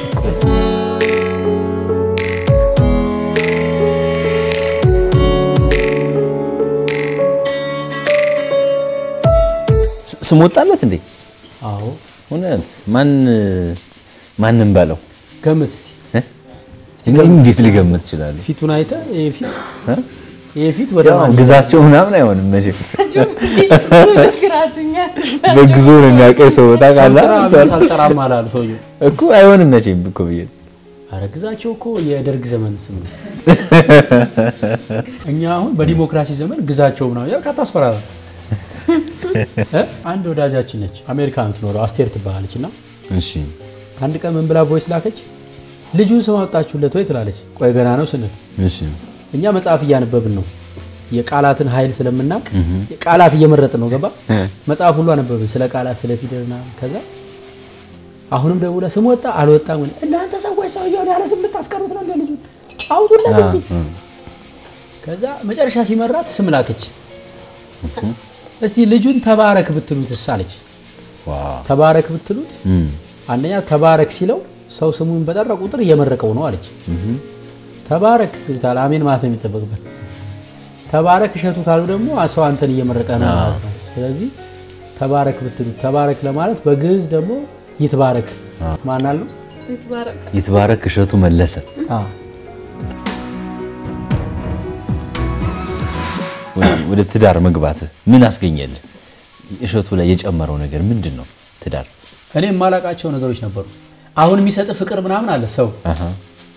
ስ- ስም ወጣለት እንዴ? አዎ እውነት ማን ማንም ባለው ገምት እስቲ እኔ እንዴት ልገምት እችላለሁ? ፊቱን አይተህ ይሄ ፊት እ? ይሄ ፊት ወደ ያው ማን ግዛቸው ምናምን አይሆንም መቼም ግራትኛ በግዞ ነው የሚያውቀኝ ሰው ታውቃለህ። ሰው አልጠራም አላሉ ሰውዬው። እኮ አይሆንም መቼም እኮ ብዬ አረ ግዛቸው እኮ የደርግ ዘመን ስም ነው። እኛ አሁን በዲሞክራሲ ዘመን ግዛቸው ምናምን ያልክ አታስፈራራ። እ? አንድ ወዳጃችን ነች አሜሪካ የምትኖረው አስቴር ትባላለች እና እሺ አንድ ቀን ምን ብላ ቮይስ ላከች ልጁን ስም አወጣችሁለት ወይ ትላለች ቆይ ገና ነው ስንል እሺ እኛ መጽሐፍ እያነበብን ነው የቃላትን ኃይል ስለምናውቅ ቃላት እየመረጥን ነው ገባ መጽሐፍ ሁሉ አነበብን ስለ ቃላት ስለ ፊደልና ከዛ አሁንም ደውላ ስም ወጣ አልወጣም ግን እናንተ ሰዎች ሰውየውን ያለ ስም ልታስቀሩት ነው እንደ ልጁን አውጡለት እንጂ ከዛ መጨረሻ ሲመራት ስም ላከች እስቲ ልጁን ተባረክ ብትሉት አለች ተባረክ ብትሉት አንደኛ ተባረክ ሲለው ሰው ስሙን በጠራ ቁጥር እየመረቀው ነው አለች ተባረክ ይሉታል አሜን ማለት ነው የሚጠበቅበት ተባረክ እሸቱ ካሉ ደግሞ ሰው አንተን እየመረቀ ነው ማለት ነው ስለዚህ ተባረክ ብትሉት ተባረክ ለማለት በግዕዝ ደግሞ ይትባረክ ማን አለው ይትባረክ ይትባረክ እሸቱ መለሰ አዎ ወደ- ወደ ትዳር መግባት ምን አስገኘልህ? እሸቱ ላይ የጨመረው ነገር ምንድን ነው? ትዳር እኔ የማላውቃቸው ነገሮች ነበሩ አሁን የሚሰጥ ፍቅር ምናምን አለ ሰው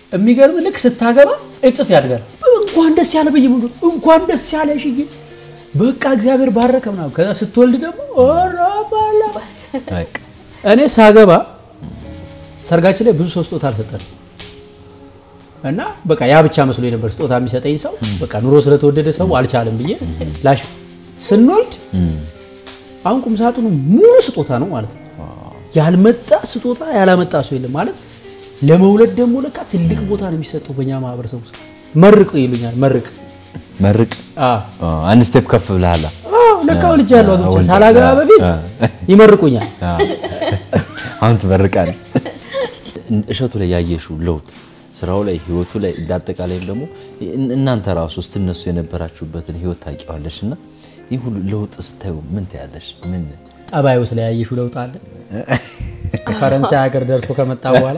የሚገርም ልክ ስታገባ እጥፍ ያድጋል እንኳን ደስ ያለ በየሙሉ እንኳን ደስ ያለ ሽዬ በቃ እግዚአብሔር ባረከ ምናምን። ከዛ ስትወልድ ደግሞ ኦራ ባላ እኔ ሳገባ ሰርጋችን ላይ ብዙ ሰው ስጦታ አልሰጠንም እና በቃ ያ ብቻ መስሎ የነበር ስጦታ የሚሰጠኝ ሰው በቃ ኑሮ ስለተወደደ ሰው አልቻለም ብዬ ላሽ ስንወልድ አሁን ቁም ሳጥኑ ሙሉ ስጦታ ነው ማለት ነው። ያልመጣ ስጦታ ያላመጣ ሰው የለም ማለት ለመውለድ ደግሞ ለካ ትልቅ ቦታ ነው የሚሰጠው በእኛ ማህበረሰብ ውስጥ። መርቅ ይሉኛል። መርቅ መርቅ አንድ ስቴፕ ከፍ ብለሃል። አዎ ለካ ወልጃለሁ አግብቼ ሳላገባ በፊት ይመርቁኛል። አሁን ትመርቃለህ። እሸቱ ላይ ያየሽው ለውጥ ስራው ላይ ህይወቱ ላይ እንዳጠቃላይም ደግሞ እናንተ ራሱ ስትነሱ የነበራችሁበትን ህይወት ታውቂዋለሽ እና ይህ ሁሉ ለውጥ ስታዩ ምን ትያለሽ? ምን ጠባዩ ስለያየሽው ለውጥ አለ? ፈረንሳይ ሀገር ደርሶ ከመጣ በኋላ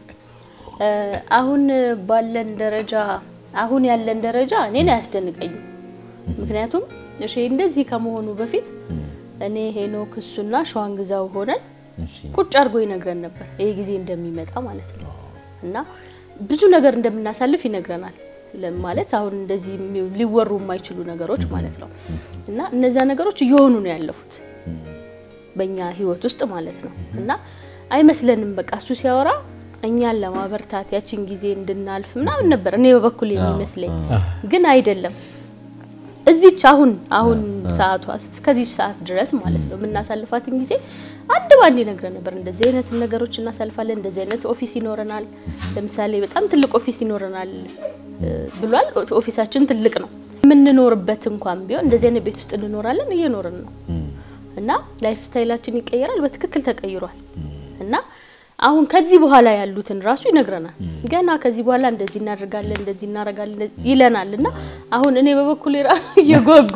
አሁን ባለን ደረጃ አሁን ያለን ደረጃ እኔን አያስደንቀኝም። ምክንያቱም እሺ እንደዚህ ከመሆኑ በፊት እኔ ሄኖክ እሱና ሸዋን ግዛው ሆነን ቁጭ አድርጎ ይነግረን ነበር ይሄ ጊዜ እንደሚመጣ ማለት ነው እና ብዙ ነገር እንደምናሳልፍ ይነግረናል። ማለት አሁን እንደዚህ ሊወሩ የማይችሉ ነገሮች ማለት ነው እና እነዚያ ነገሮች እየሆኑ ነው ያለፉት በእኛ ህይወት ውስጥ ማለት ነው እና አይመስለንም። በቃ እሱ ሲያወራ እኛን ለማበርታት ያችን ጊዜ እንድናልፍ ምናምን ነበር እኔ በበኩል የሚመስለኝ፣ ግን አይደለም። እዚች አሁን አሁን ሰዓቷ እስከዚህ ሰዓት ድረስ ማለት ነው የምናሳልፋትን ጊዜ አንድ ባንድ ይነግረን ነበር። እንደዚህ አይነት ነገሮች እናሳልፋለን፣ እንደዚህ አይነት ኦፊስ ይኖረናል። ለምሳሌ በጣም ትልቅ ኦፊስ ይኖረናል ብሏል። ኦፊሳችን ትልቅ ነው። የምንኖርበት እንኳን ቢሆን እንደዚህ አይነት ቤት ውስጥ እንኖራለን፣ እየኖርን ነው እና ላይፍ ስታይላችን ይቀየራል። በትክክል ተቀይሯል እና አሁን ከዚህ በኋላ ያሉትን ራሱ ይነግረናል። ገና ከዚህ በኋላ እንደዚህ እናደርጋለን፣ እንደዚህ እናደርጋለን ይለናል እና አሁን እኔ በበኩል ራሱ እየጓጓ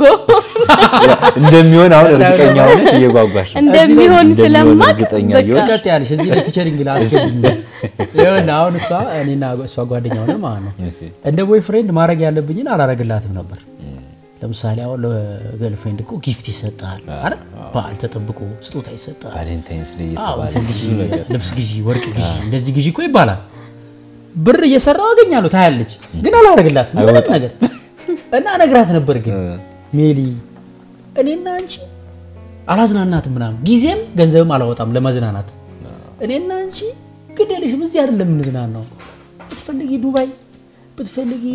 እንደሚሆን አሁን እርግጠኛ ሆነሽ እየጓጓሽ ነው። እንደሚሆን ስለማቅ እርግጠኛ እየሆንሽ ቀጥ ያለሽ እዚህ ላይ ፊቸሪንግ ላስገኝ ይኸውልህ፣ አሁን እሷ እኔና እሷ ጓደኛ ሆነ ማለት ነው። እንደ ቦይ ፍሬንድ ማድረግ ያለብኝን አላረግላትም ነበር። ለምሳሌ አሁን ለገርልፍሬንድ እኮ ጊፍት ይሰጣል አይደል? በዓል ተጠብቆ ስጦታ ይሰጣል። ቫሌንታይንስ ዴይ አዎ፣ እየተባለ እንትን ብዙ ግዢ፣ ነገር ልብስ ግዢ፣ ወርቅ ግዢ፣ እንደዚህ ግዢ እኮ ይባላል። ብር እየሰራው አገኛለሁ ታያለች፣ ግን አላረግላትም ምንም አይወጣም። ነገር እና ነግራት ነበር ግን ሜሊ እኔና አንቺ አላዝናናትም ምናምን ጊዜም ገንዘብም አላወጣም ለመዝናናት እኔና አንቺ ግድ የለሽም እዚህ አይደለም የምንዝናናው ብትፈልጊ ዱባይ ብትፈልጊ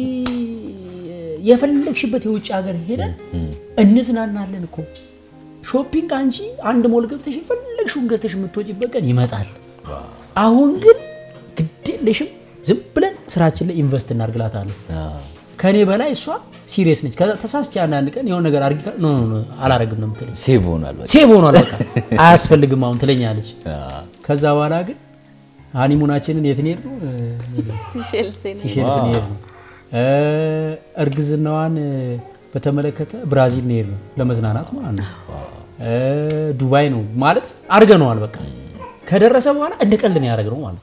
የፈለግሽበት የውጭ ሀገር ሄደን እንዝናናለን እኮ ሾፒንግ አንቺ አንድ ሞል ገብተሽ የፈለግሽውን ገዝተሽ የምትወጪበት ቀን ይመጣል አሁን ግን ግድ የለሽም ዝም ብለን ስራችን ላይ ኢንቨስት እናርግላታለን ከኔ በላይ እሷ ሲሪየስ ነች ከዛ ተሳስቼ አንዳንድ ቀን የሆነ ነገር አድርጊ ካል- ኖ ኖ ኖ አላረግም ነው የምትለኝ ሴቭ ሆኗል። በቃ ሴቭ ሆኗል በቃ አያስፈልግም አሁን ትለኛለች ከዛ በኋላ ግን ሃኒሙናችንን የት እንሄድ ነው ሲሼልስ ሲሼልስ እንሄድ ነው እ፣ እርግዝናዋን በተመለከተ ብራዚል እንሄድ ነው ለመዝናናት ማለት ነው እ፣ ዱባይ ነው ማለት አድርገነዋል በቃ ከደረሰ በኋላ እንደ ቀልድ ነው ያደረግነው ማለት ነው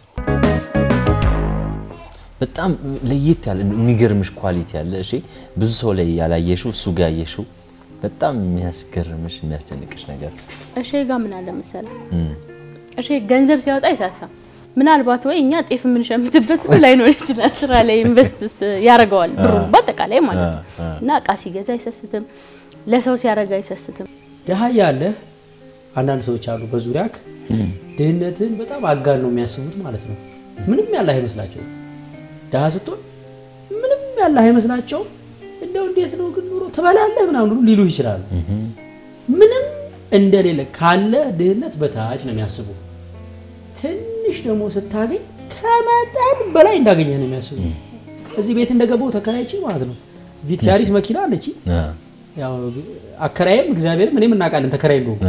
በጣም ለየት ያለ የሚገርምሽ ኳሊቲ ያለ እሺ፣ ብዙ ሰው ላይ ያላየሽው እሱ ጋር ያየሽው በጣም የሚያስገርምሽ የሚያስደንቅሽ ነገር እሺ ጋር ምን አለ መሰለህ እም፣ እሺ ገንዘብ ሲያወጣ አይሳሳም። ምናልባት ወይ እኛ ጤፍ የምንሸምትበት ላይኖር ይችላል። ስራ ላይ ኢንቨስትስ ያደርገዋል ብሩን በአጠቃላይ ማለት ነው። እና እቃ ሲገዛ አይሰስትም፣ ለሰው ሲያደርግ አይሰስትም። ድሀ ያለህ አንዳንድ ሰዎች አሉ በዙሪያክ ድህነትን በጣም አጋን ነው የሚያስቡት ማለት ነው። ምንም ያለህ አይመስላቸውም። ድሀ ስትሆን ምንም ያለህ አይመስላቸውም። እንደው እንዴት ነው ግን ኑሮ ትበላለህ ምናምን ሁሉ ሊሉ ይችላሉ። ምንም እንደሌለ ካለ ድህነት በታች ነው የሚያስቡ። ትንሽ ደግሞ ስታገኝ ከመጠን በላይ እንዳገኘ ነው የሚያስቡት። እዚህ ቤት እንደገባው ተከራይቼ ማለት ነው ቪትያሪስ መኪና አለች። ያው አከራይም እግዚአብሔርም እኔም እናውቃለን ተከራይ እንደሆንኩ።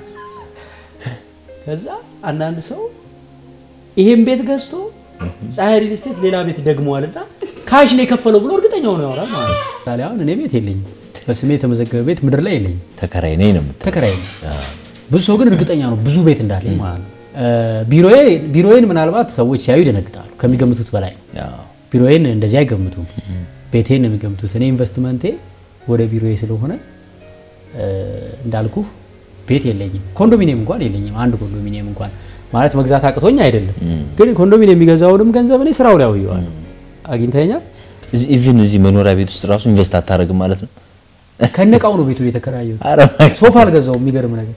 ከዛ አንዳንድ ሰው ይሄን ቤት ገዝቶ ፀሐይ ሪል ስቴት ሌላ ቤት ደግመዋልና ካሽ ነው የከፈለው ብሎ እርግጠኛ ሆኖ ያወራል ማለት ነው። ምሳሌ አሁን እኔ ቤት የለኝም፣ በስሜ የተመዘገበ ቤት ምድር ላይ የለኝም። ተከራይ ነኝ ነው የምትለው። ተከራይ ነኝ። ብዙ ሰው ግን እርግጠኛ ነው ብዙ ቤት እንዳለኝ ማለት ነው። ቢሮዬ ቢሮዬን ምናልባት ሰዎች ሲያዩ ይደነግጣሉ ከሚገምቱት በላይ ቢሮዬን እንደዚህ አይገምቱም። ቤቴን ነው የሚገምቱት። እኔ ኢንቨስትመንቴ ወደ ቢሮዬ ስለሆነ እንዳልኩ ቤት የለኝም። ኮንዶሚኒየም እንኳን የለኝም። አንድ ኮንዶሚኒየም እንኳን ማለት መግዛት አቅቶኝ አይደለም፣ ግን ኮንዶሚኒየም የሚገዛውንም ገንዘብ እኔ ስራው ላይ አውየዋለሁ። አግኝተኛል። ኢቭን እዚህ መኖሪያ ቤት ውስጥ ራሱ ኢንቨስት አታደርግም ማለት ነው። ከነቃው ነው ቤቱ የተከራየሁት። ኧረ እባክህ። ሶፋ አልገዛውም። የሚገርም ነገር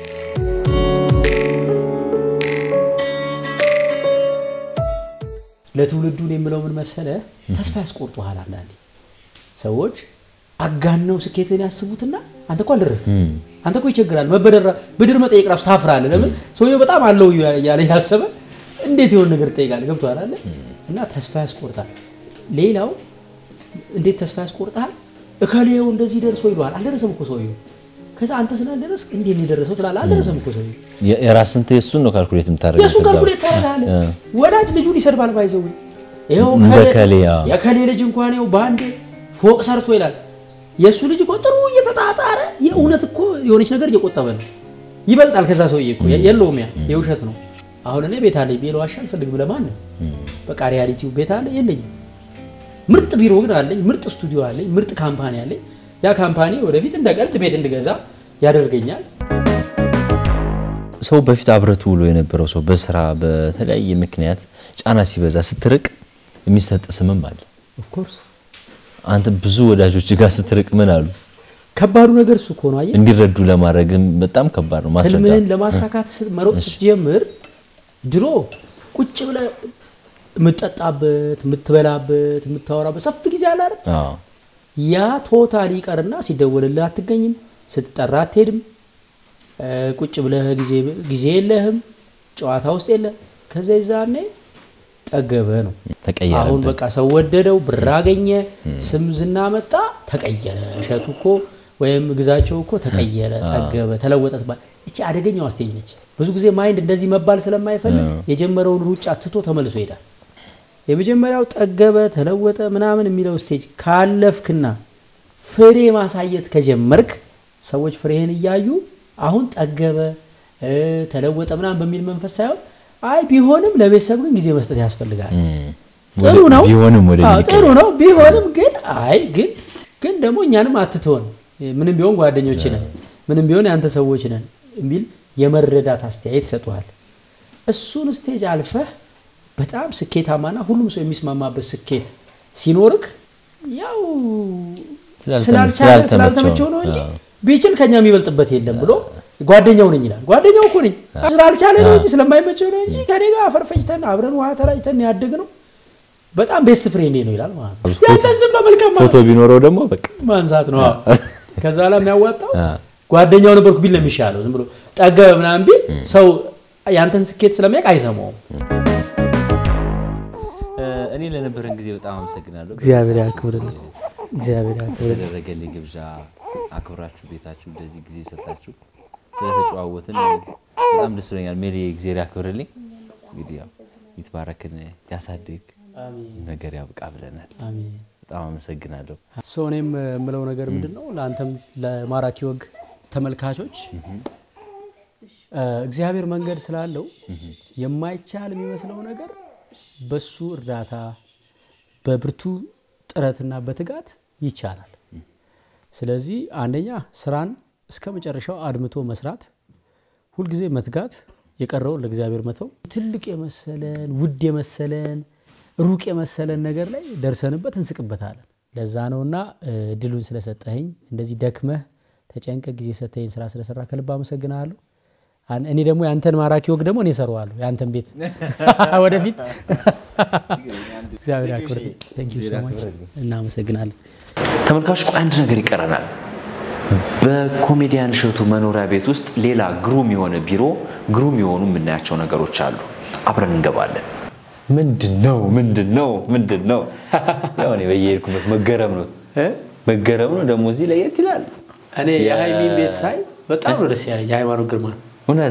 ለትውልዱ እኔ የምለው ምን መሰለ፣ ተስፋ ያስቆርጡሃል። አንዳንዴ ሰዎች አጋነው ስኬትን ያስቡትና አንተ እኮ አልደረስክም፣ አንተ እኮ ይቸግራል፣ መበደር ብድር መጠየቅ ራሱ ታፍራለህ። ለምን ሰውየው በጣም አለው ያለ ያሰበ እንዴት የሆነ ነገር ትጠይቃለህ? ገብቶሃል አለ እና ተስፋ ያስቆርጣል። ሌላው እንዴት ተስፋ ያስቆርጣል? እከሌው እንደዚህ ደርሶ ይለዋል። አልደረሰም እኮ ሰውየው። ከዛ አንተ ስላልደረስክ እንዴት ነው የደረሰው ትላለህ። አልደረሰም እኮ ሰውየው። የ- የራስን የእሱን ነው ካልኩሌት የምታደርገው። የእሱን ከዛ ካልኩሌት በኋላ። ታደርጋለህ። እ። ወዳጅ ልጁን ይሰድባል። ባይዘው ይኸው እንደ ከሌ- ከሌ፣ አዎ። የከሌ ልጅ እንኳን ይኸው በአንዴ ፎቅ ሰርቶ ይላል። የእሱ ልጅ እኮ ጥሩ እየተጣጣረ የእውነት እኮ የሆነች ነገር እየቆጠበ ነው። ይበልጣል ከዛ ሰውዬ እኮ የለውም። ያ የውሸት ነው። አሁን እኔ ቤት አለኝ ብዬ ለዋሻ አልፈልግም። ለማንም በቃ ሪያሊቲው ቤት አለ የለኝም። ምርጥ ቢሮ ግን አለኝ፣ ምርጥ ስቱዲዮ አለኝ፣ ምርጥ ካምፓኒ አለኝ። ያ ካምፓኒ ወደፊት እንደ ቀልድ ቤት እንድገዛ ያደርገኛል። ሰው በፊት አብረቱ ውሎ የነበረው ሰው በስራ በተለያየ ምክንያት ጫና ሲበዛ ስትርቅ የሚሰጥ ስምም አለ። ኦፍኮርስ አንተ ብዙ ወዳጆች ጋር ስትርቅ ምን አሉ? ከባዱ ነገር እሱ እኮ ነው። አየህ እንዲረዱ ለማድረግም በጣም ከባድ ነው ማስረዳት። ህልምህን ለማሳካት ስ- መሮጥ ስትጀምር ድሮ ቁጭ ብለህ የምትጠጣበት፣ የምትበላበት፣ የምታወራበት ሰፊ ጊዜ አለ አይደል? አዎ። ያ ቶታሊ ይቀርና ሲደወልልህ አትገኝም፣ ስትጠራ አትሄድም፣ እ፣ ቁጭ ብለህ ጊዜ ጊዜ የለህም፣ ጨዋታ ውስጥ የለ። ከዛ ይዛኔ ጠገበ ነው። ተቀየረብህ። አሁን በቃ ሰው ወደደው፣ ብር አገኘ፣ ስም ዝና መጣ፣ ተቀየረ። እሸቱ እኮ ወይም ግዛቸው እኮ ተቀየረ፣ ጠገበ፣ ተለወጠ ትባል። እቺ አደገኛዋ ስቴጅ ነች። ብዙ ጊዜ ማይንድ እንደዚህ መባል ስለማይፈልግ የጀመረውን ሩጫ ትቶ ተመልሶ ይሄዳል። የመጀመሪያው ጠገበ፣ ተለወጠ ምናምን የሚለው ስቴጅ ካለፍክና ፍሬ ማሳየት ከጀመርክ ሰዎች ፍሬህን እያዩ አሁን ጠገበ እ፣ ተለወጠ ምናምን በሚል መንፈስ ሳይሆን አይ ቢሆንም ለቤተሰብ ግን ጊዜ መስጠት ያስፈልጋል። ጥሩ ወደ- ነው ቢሆንም ወደ አዎ፣ ሚል ጥሩ ነው ቢሆንም ግን አይ ግን ግን ደግሞ እኛንም አትተወን ምንም ቢሆን ጓደኞች ነን ምንም ቢሆን የአንተ ሰዎች ነን የሚል የመረዳት አስተያየት ይሰጡሃል። እሱን ስቴጅ አልፈህ በጣም ስኬታማና ሁሉም ሰው የሚስማማበት ስኬት ሲኖርክ ያው ስላልተመ- ስላልቻለ ስላልተመቸው ስላልተመቸው ነው እንጂ አዎ። ቢችል ከኛ የሚበልጥበት የለም ብሎ ጓደኛው ነኝ ይላል። ጓደኛው እኮ ነኝ ስላልቻለ ነው እንጂ ስለማይመቸው ነው እንጂ ከኔ ጋር አፈር ፈጭተን አብረን ውሃ ተራጭተን ያደግ ነው በጣም ቤስት ፍሬንዴ ነው ይላል ማለት ነው። ፎቶ- ያንተን ዝም በመልካም ፎቶ ቢኖረው ደግሞ በቃ ማንሳት ነው። አዎ። ከዛ በኋላ የሚያዋጣው አ፣ ጓደኛው ነበርኩ ቢል ነው የሚሻለው። ዝም ብሎ ጠገበ ምናምን ቢል ሰው ያንተን ስኬት ስለሚያውቅ አይሰማውም። እኔ ለነበረን ጊዜ በጣም አመሰግናለሁ። እግዚአብሔር ያክብርልኝ። እግዚአብሔር ያክብርልኝ። የተደረገልኝ ግብዣ አክብራችሁ ቤታችሁ እንደዚህ ጊዜ ሰጣችሁ ስለተጨዋወትን በጣም ደስ ብሎኛል። ሜሪ እግዚአብሔር ያክብርልኝ። እንግዲህ ያው ይትባረክን ያሳድግ ነገር ያብቃ ብለናል። አሜን። በጣም አመሰግናለሁ። ሰው እኔም የምለው ነገር ምንድን ነው ለአንተም ለማራኪ ወግ ተመልካቾች እ፣ እግዚአብሔር መንገድ ስላለው የማይቻል የሚመስለው ነገር በሱ እርዳታ በብርቱ ጥረትና በትጋት ይቻላል። ስለዚህ አንደኛ ስራን እስከ መጨረሻው አድምቶ መስራት፣ ሁልጊዜ መትጋት፣ የቀረውን ለእግዚአብሔር መተው። ትልቅ የመሰለን ውድ የመሰለን ሩቅ የመሰለን ነገር ላይ ደርሰንበት እንስቅበታለን። ለዛ ነውና እ፣ እድሉን ስለሰጠኸኝ እንደዚህ ደክመህ ተጨንቀ ጊዜ ሰጠኸኝ ስራ ስለሰራ ከልብ አመሰግናለሁ። አን- እኔ ደግሞ የአንተን ማራኪ ወግ ደግሞ እኔ እሰራዋለሁ የአንተን ቤት ወደፊት። እግዚአብሔር ያክብርልኝ። Thank you so much። እናመሰግናለን። ተመልካቾች ቆይ አንድ ነገር ይቀረናል። በኮሜዲያን እሸቱ መኖሪያ ቤት ውስጥ ሌላ ግሩም የሆነ ቢሮ፣ ግሩም የሆኑ የምናያቸው ነገሮች አሉ። አብረን እንገባለን። ምንድን ነው ምንድን ነው ምንድን ነው? ያው እኔ በየሄድኩበት መገረም ነው መገረም ነው። ደግሞ እዚህ ለየት ይላል። እኔ የሀይሚን ቤት ሳይ በጣም ነው ደስ ያለኝ። የሃይማኖት ግርማ እውነት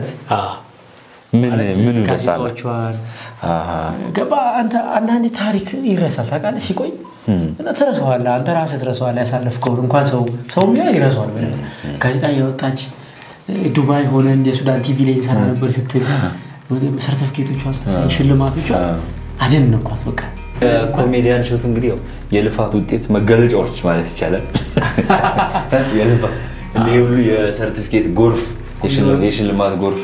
ምን ምን ይደሳል? ጋዜጣዎቿን ገባ አንተ አንዳንዴ ታሪክ ይረሳል ታውቃለህ ሲቆይ እና ትረሳዋለህ አንተ ራስህ ትረሳዋለህ ያሳለፍከውን እንኳን ሰው ሰው ቢሆን ይረሳዋል በደንብ ጋዜጣ እያወጣች ዱባይ ሆነን የሱዳን ቲቪ ላይ እንሰራ ነበር ስትል ሰርተፍኬቶቿን ስታሳይ ሽልማቶቿ አደነኳት በቃ ኮሜዲያን እሸቱ እንግዲህ ያው የልፋት ውጤት መገለጫዎች ማለት ይቻላል። የልፋት እኔ ሁሉ የሰርቲፊኬት ጎርፍ፣ የሽል- የሽልማት ጎርፍ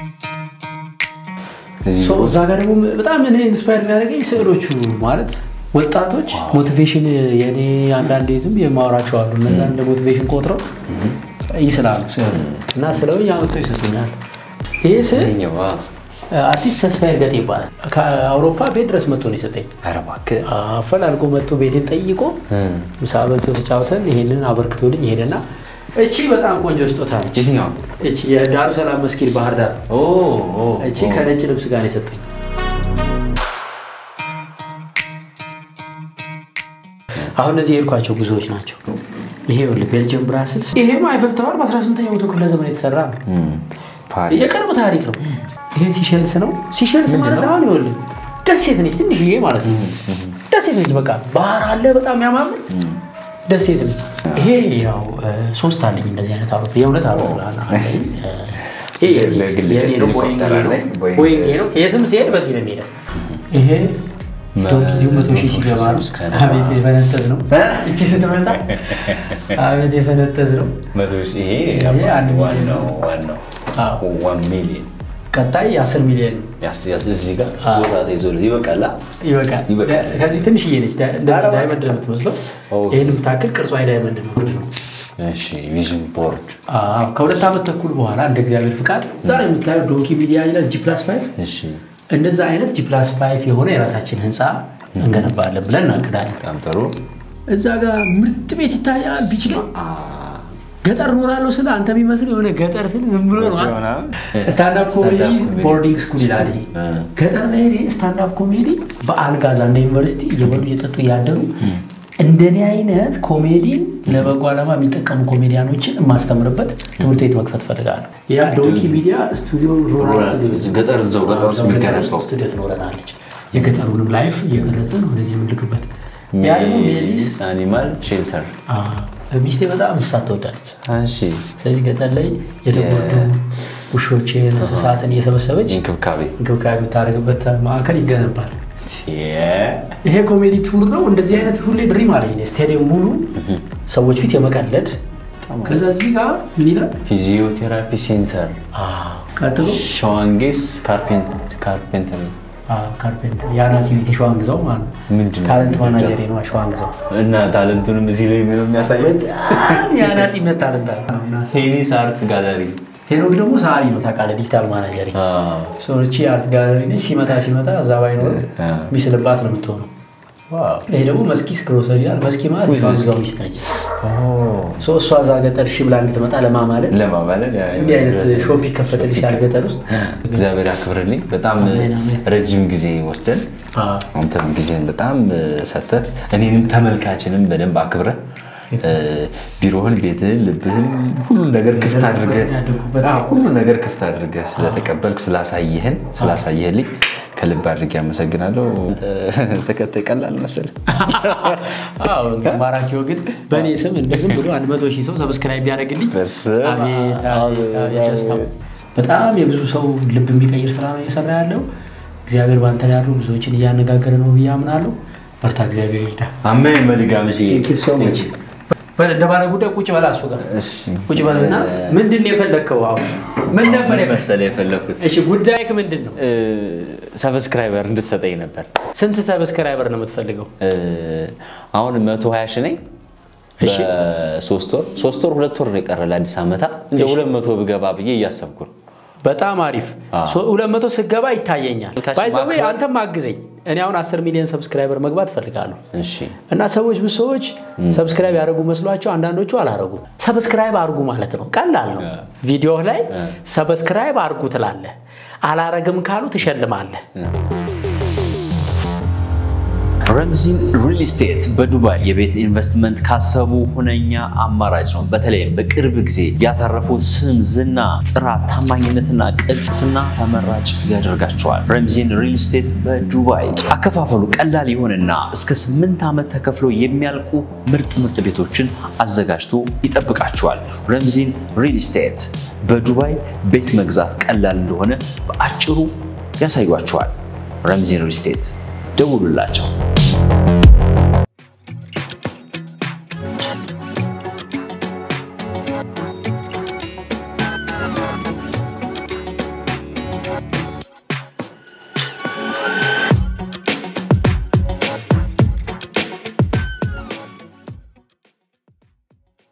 ሶ እዛ ጋር ደግሞ በጣም እኔ ኢንስፓየር የሚያደርገኝ ስዕሎቹ ማለት ወጣቶች ሞቲቬሽን የኔ አንዳንዴ ዝም የማወራቸው አሉ። እነዛ እንደ ሞቲቬሽን ቆጥረው ይስላሉ ስዕል እና ስለውኝ አመጥተው ይሰጡኛል። ይህ ስዕል አርቲስት ተስፋዬ እርገጤ ይባላል። ከአውሮፓ ቤት ድረስ መጥቶ ነው የሰጠኝ። አፈላልጎ መጥቶ ቤቴን ጠይቆ ምሳ በልቶ ተጫውተን ይሄንን አበርክቶልኝ ይሄደና እቺ በጣም ቆንጆ ስጦታ ነች። የትኛው? እቺ የዳሩ ሰላም መስጊድ ባህር ዳር እቺ ከነጭ ልብስ ጋር ነው የሰጡኝ። አሁን እነዚህ የሄድኳቸው ጉዞዎች ናቸው። ይሄ ይኸውልህ ቤልጅየም ብራስልስ፣ ይሄም አይፈል ታወር በ18ኛው መቶ ክፍለ ዘመን የተሰራ ነው። የቅርብ ታሪክ ነው። ይሄ ሲሸልስ ነው። ሲሸልስ ማለት አሁን ይኸውልህ ደሴት ነች፣ ትንሽዬ ማለት ነው። ደሴት ነች። በቃ ባህር አለ፣ በጣም ያማምር ደሴት ነች። ይሄ ያው ሶስት አለኝ እንደዚህ አይነት አውሮፕላን የእውነት አውሮፕላን አለኝ። ይሄ የኔ ነው፣ ቦይንግ ነው። ቦይንግ ነው። የትም ሲሄድ በዚህ ነው የሚሄደው። ይሄ ዶንኪቲው መቶ ሺህ ሲገባ ነው። አቤት የፈነጠዝ ነው። እቺ ስትመጣ አቤት የፈነጠዝ ነው። ይሄ አንድ ሚሊዮን ነው። ዋን ሚሊዮን ቀጣይ የአስር ሚሊዮን እዚህ ጋር ቦታ ተይዞ ይበቃል ይበቃል። ከዚህ ትንሽዬ ነች፣ እንደዚህ ዳይመንድ ነው የምትመስለው። ይህን የምታክል ቅርጿ ዳይመንድ ነው ነው ቪዥን ቦርድ ከሁለት ዓመት ተኩል በኋላ እንደ እግዚአብሔር ፍቃድ ዛሬ የምትላየው ዶንኪ ሚዲያ ይላል ጂ ፕላስ ፋይቭ እንደዛ አይነት ጂ ፕላስ ፋይቭ የሆነ የራሳችን ህንፃ እንገነባለን ብለን እናቅዳለን። በጣም ጥሩ። እዛ ጋር ምርጥ ቤት ይታያል። ቢች ላይ ገጠር እኖራለሁ ስለ አንተ የሚመስል የሆነ ገጠር ስል ዝም ብሎ ነው። ስታንዳፕ ኮሜዲ ቦርዲንግ ስኩል ይላል። ገጠር ላይ ስታንዳፕ ኮሜዲ በአልጋዛ እንደ ዩኒቨርሲቲ እየበሉ እየጠጡ እያደሩ እንደኔ አይነት ኮሜዲን ለበጎ ዓላማ የሚጠቀሙ ኮሜዲያኖችን የማስተምርበት ትምህርት ቤት መክፈት ፈልጋለሁ። ያ ዶንኪ ሚዲያ ስቱዲዮ ገጠር እዛው ገጠር ውስጥ የሚገነባው ስቱዲዮ ትኖረናለች። የገጠሩንም ላይፍ እየቀረጽን ወደዚህ የምንልክበት ያ ደግሞ ሜሊስ አኒማል ሼልተር ሚስቴ በጣም እንስሳት ትወዳለች። ስለዚህ ገጠር ላይ የተጎዱ ውሾችን፣ እንስሳትን እየሰበሰበች እንክብካቤ እንክብካቤ የምታደርግበት ማዕከል ይገነባል። ይሄ ኮሜዲ ቱር ነው። እንደዚህ አይነት ሁሌ ድሪም አለኝ። ስቴዲየም ሙሉ ሰዎች ፊት የመቀለድ ከዛ እዚህ ጋር ምን ይላል? ፊዚዮቴራፒ ሴንተር ቀጥሎ ሸዋንጌስ ካርፔንተሪ ካርፔንተር የአናጺ ቤት የሸዋን ግዛው ማለት ነው። ታለንት ማናጀር ነው ሸዋን ግዛው እና ታለንቱንም እዚህ ላይ ነው የሚያሳየው። የአናጺነት ታለንት ቴኒስ አርት ጋለሪ ሄኖክ ደግሞ ሰዓሊ ነው ታውቃለህ፣ ዲጂታል ማናጀር ሰዎቺ አርት ጋለሪ ነች። ሲመጣ ሲመጣ እዛ ባይኖር የሚስልባት ነው የምትሆነው። ይሄ ደግሞ መስኪስ ግሮሰሪ ይላል። መስኪ ማለት የሸዋን ግዛው ሚስት ነች። እሷ እዛ ገጠር እሺ ብላ እንድትመጣ ለማማለል ለማማለል እንዲህ አይነት ሾፕ ይከፈትልሻል ገጠር ውስጥ። እግዚአብሔር ያክብርልኝ። በጣም ረጅም ጊዜ ወስደን አንተም ጊዜን በጣም ሰተህ እኔንም ተመልካችንም በደንብ አክብረህ ቢሮህን፣ ቤትህን፣ ልብህን ሁሉን ነገር ክፍት አድርገህ ሁሉን ነገር ክፍት አድርገህ ስለተቀበልክ ስላሳየህን ስላሳየህልኝ ከልብ አድርጌ አመሰግናለሁ። ተከታይ ቀላል መሰለህ? ማራኪው ግን በእኔ ስም እንደ ዝም ብሎ አንድ መቶ ሺህ ሰው ሰብስክራይብ ቢያደርግልኝ በጣም የብዙ ሰው ልብ የሚቀይር ስራ ነው እየሰራ ያለው። እግዚአብሔር ባንተ ላይ ያሉ ብዙዎችን እያነጋገረ ነው ብዬ አምናለሁ። በርታ፣ እግዚአብሔር ይርዳ። አሜን። በድጋሚ ሰው መች እንደ ባለ ጉዳይ ቁጭ በላ እሱ ጋር ቁጭ በልና ምንድን ነው የፈለግከው? አሁን ምን ነበር መሰለህ የፈለግኩት? እሺ ጉዳይክ ምንድን ነው? ሰብስክራይበር እንድትሰጠኝ ነበር። ስንት ሰብስክራይበር ነው የምትፈልገው? አሁን መቶ ሀያ ሺህ ነኝ። በሶስት ወር ሶስት ወር ሁለት ወር ነው የቀረ ለአዲስ ዓመታ እንደ ሁለት መቶ ብገባ ብዬ እያሰብኩ ነው። በጣም አሪፍ ሁለት መቶ ስገባ ይታየኛል። ባይዘዌ አንተም አግዘኝ። እኔ አሁን አስር ሚሊዮን ሰብስክራይበር መግባት እፈልጋለሁ እና ሰዎች ብዙ ሰዎች ሰብስክራይብ ያደርጉ መስሏቸው አንዳንዶቹ አላረጉም። ሰብስክራይብ አድርጉ ማለት ነው፣ ቀላል ነው። ቪዲዮ ላይ ሰብስክራይብ አድርጉ ትላለህ። አላረግም ካሉ ትሸልማለህ። ረምዚን ሪል ስቴት በዱባይ የቤት ኢንቨስትመንት ካሰቡ ሁነኛ አማራጭ ነው። በተለይም በቅርብ ጊዜ ያተረፉት ስም፣ ዝና፣ ጥራት፣ ታማኝነትና ቅልጥፍና ተመራጭ ያደርጋቸዋል። ረምዚን ሪል ስቴት በዱባይ አከፋፈሉ ቀላል የሆነና እስከ ስምንት ዓመት ተከፍሎ የሚያልቁ ምርጥ ምርጥ ቤቶችን አዘጋጅቶ ይጠብቃቸዋል። ረምዚን ሪል ስቴት በዱባይ ቤት መግዛት ቀላል እንደሆነ በአጭሩ ያሳዩቸዋል። ረምዚን ሪል ስቴት ደውሉላቸው።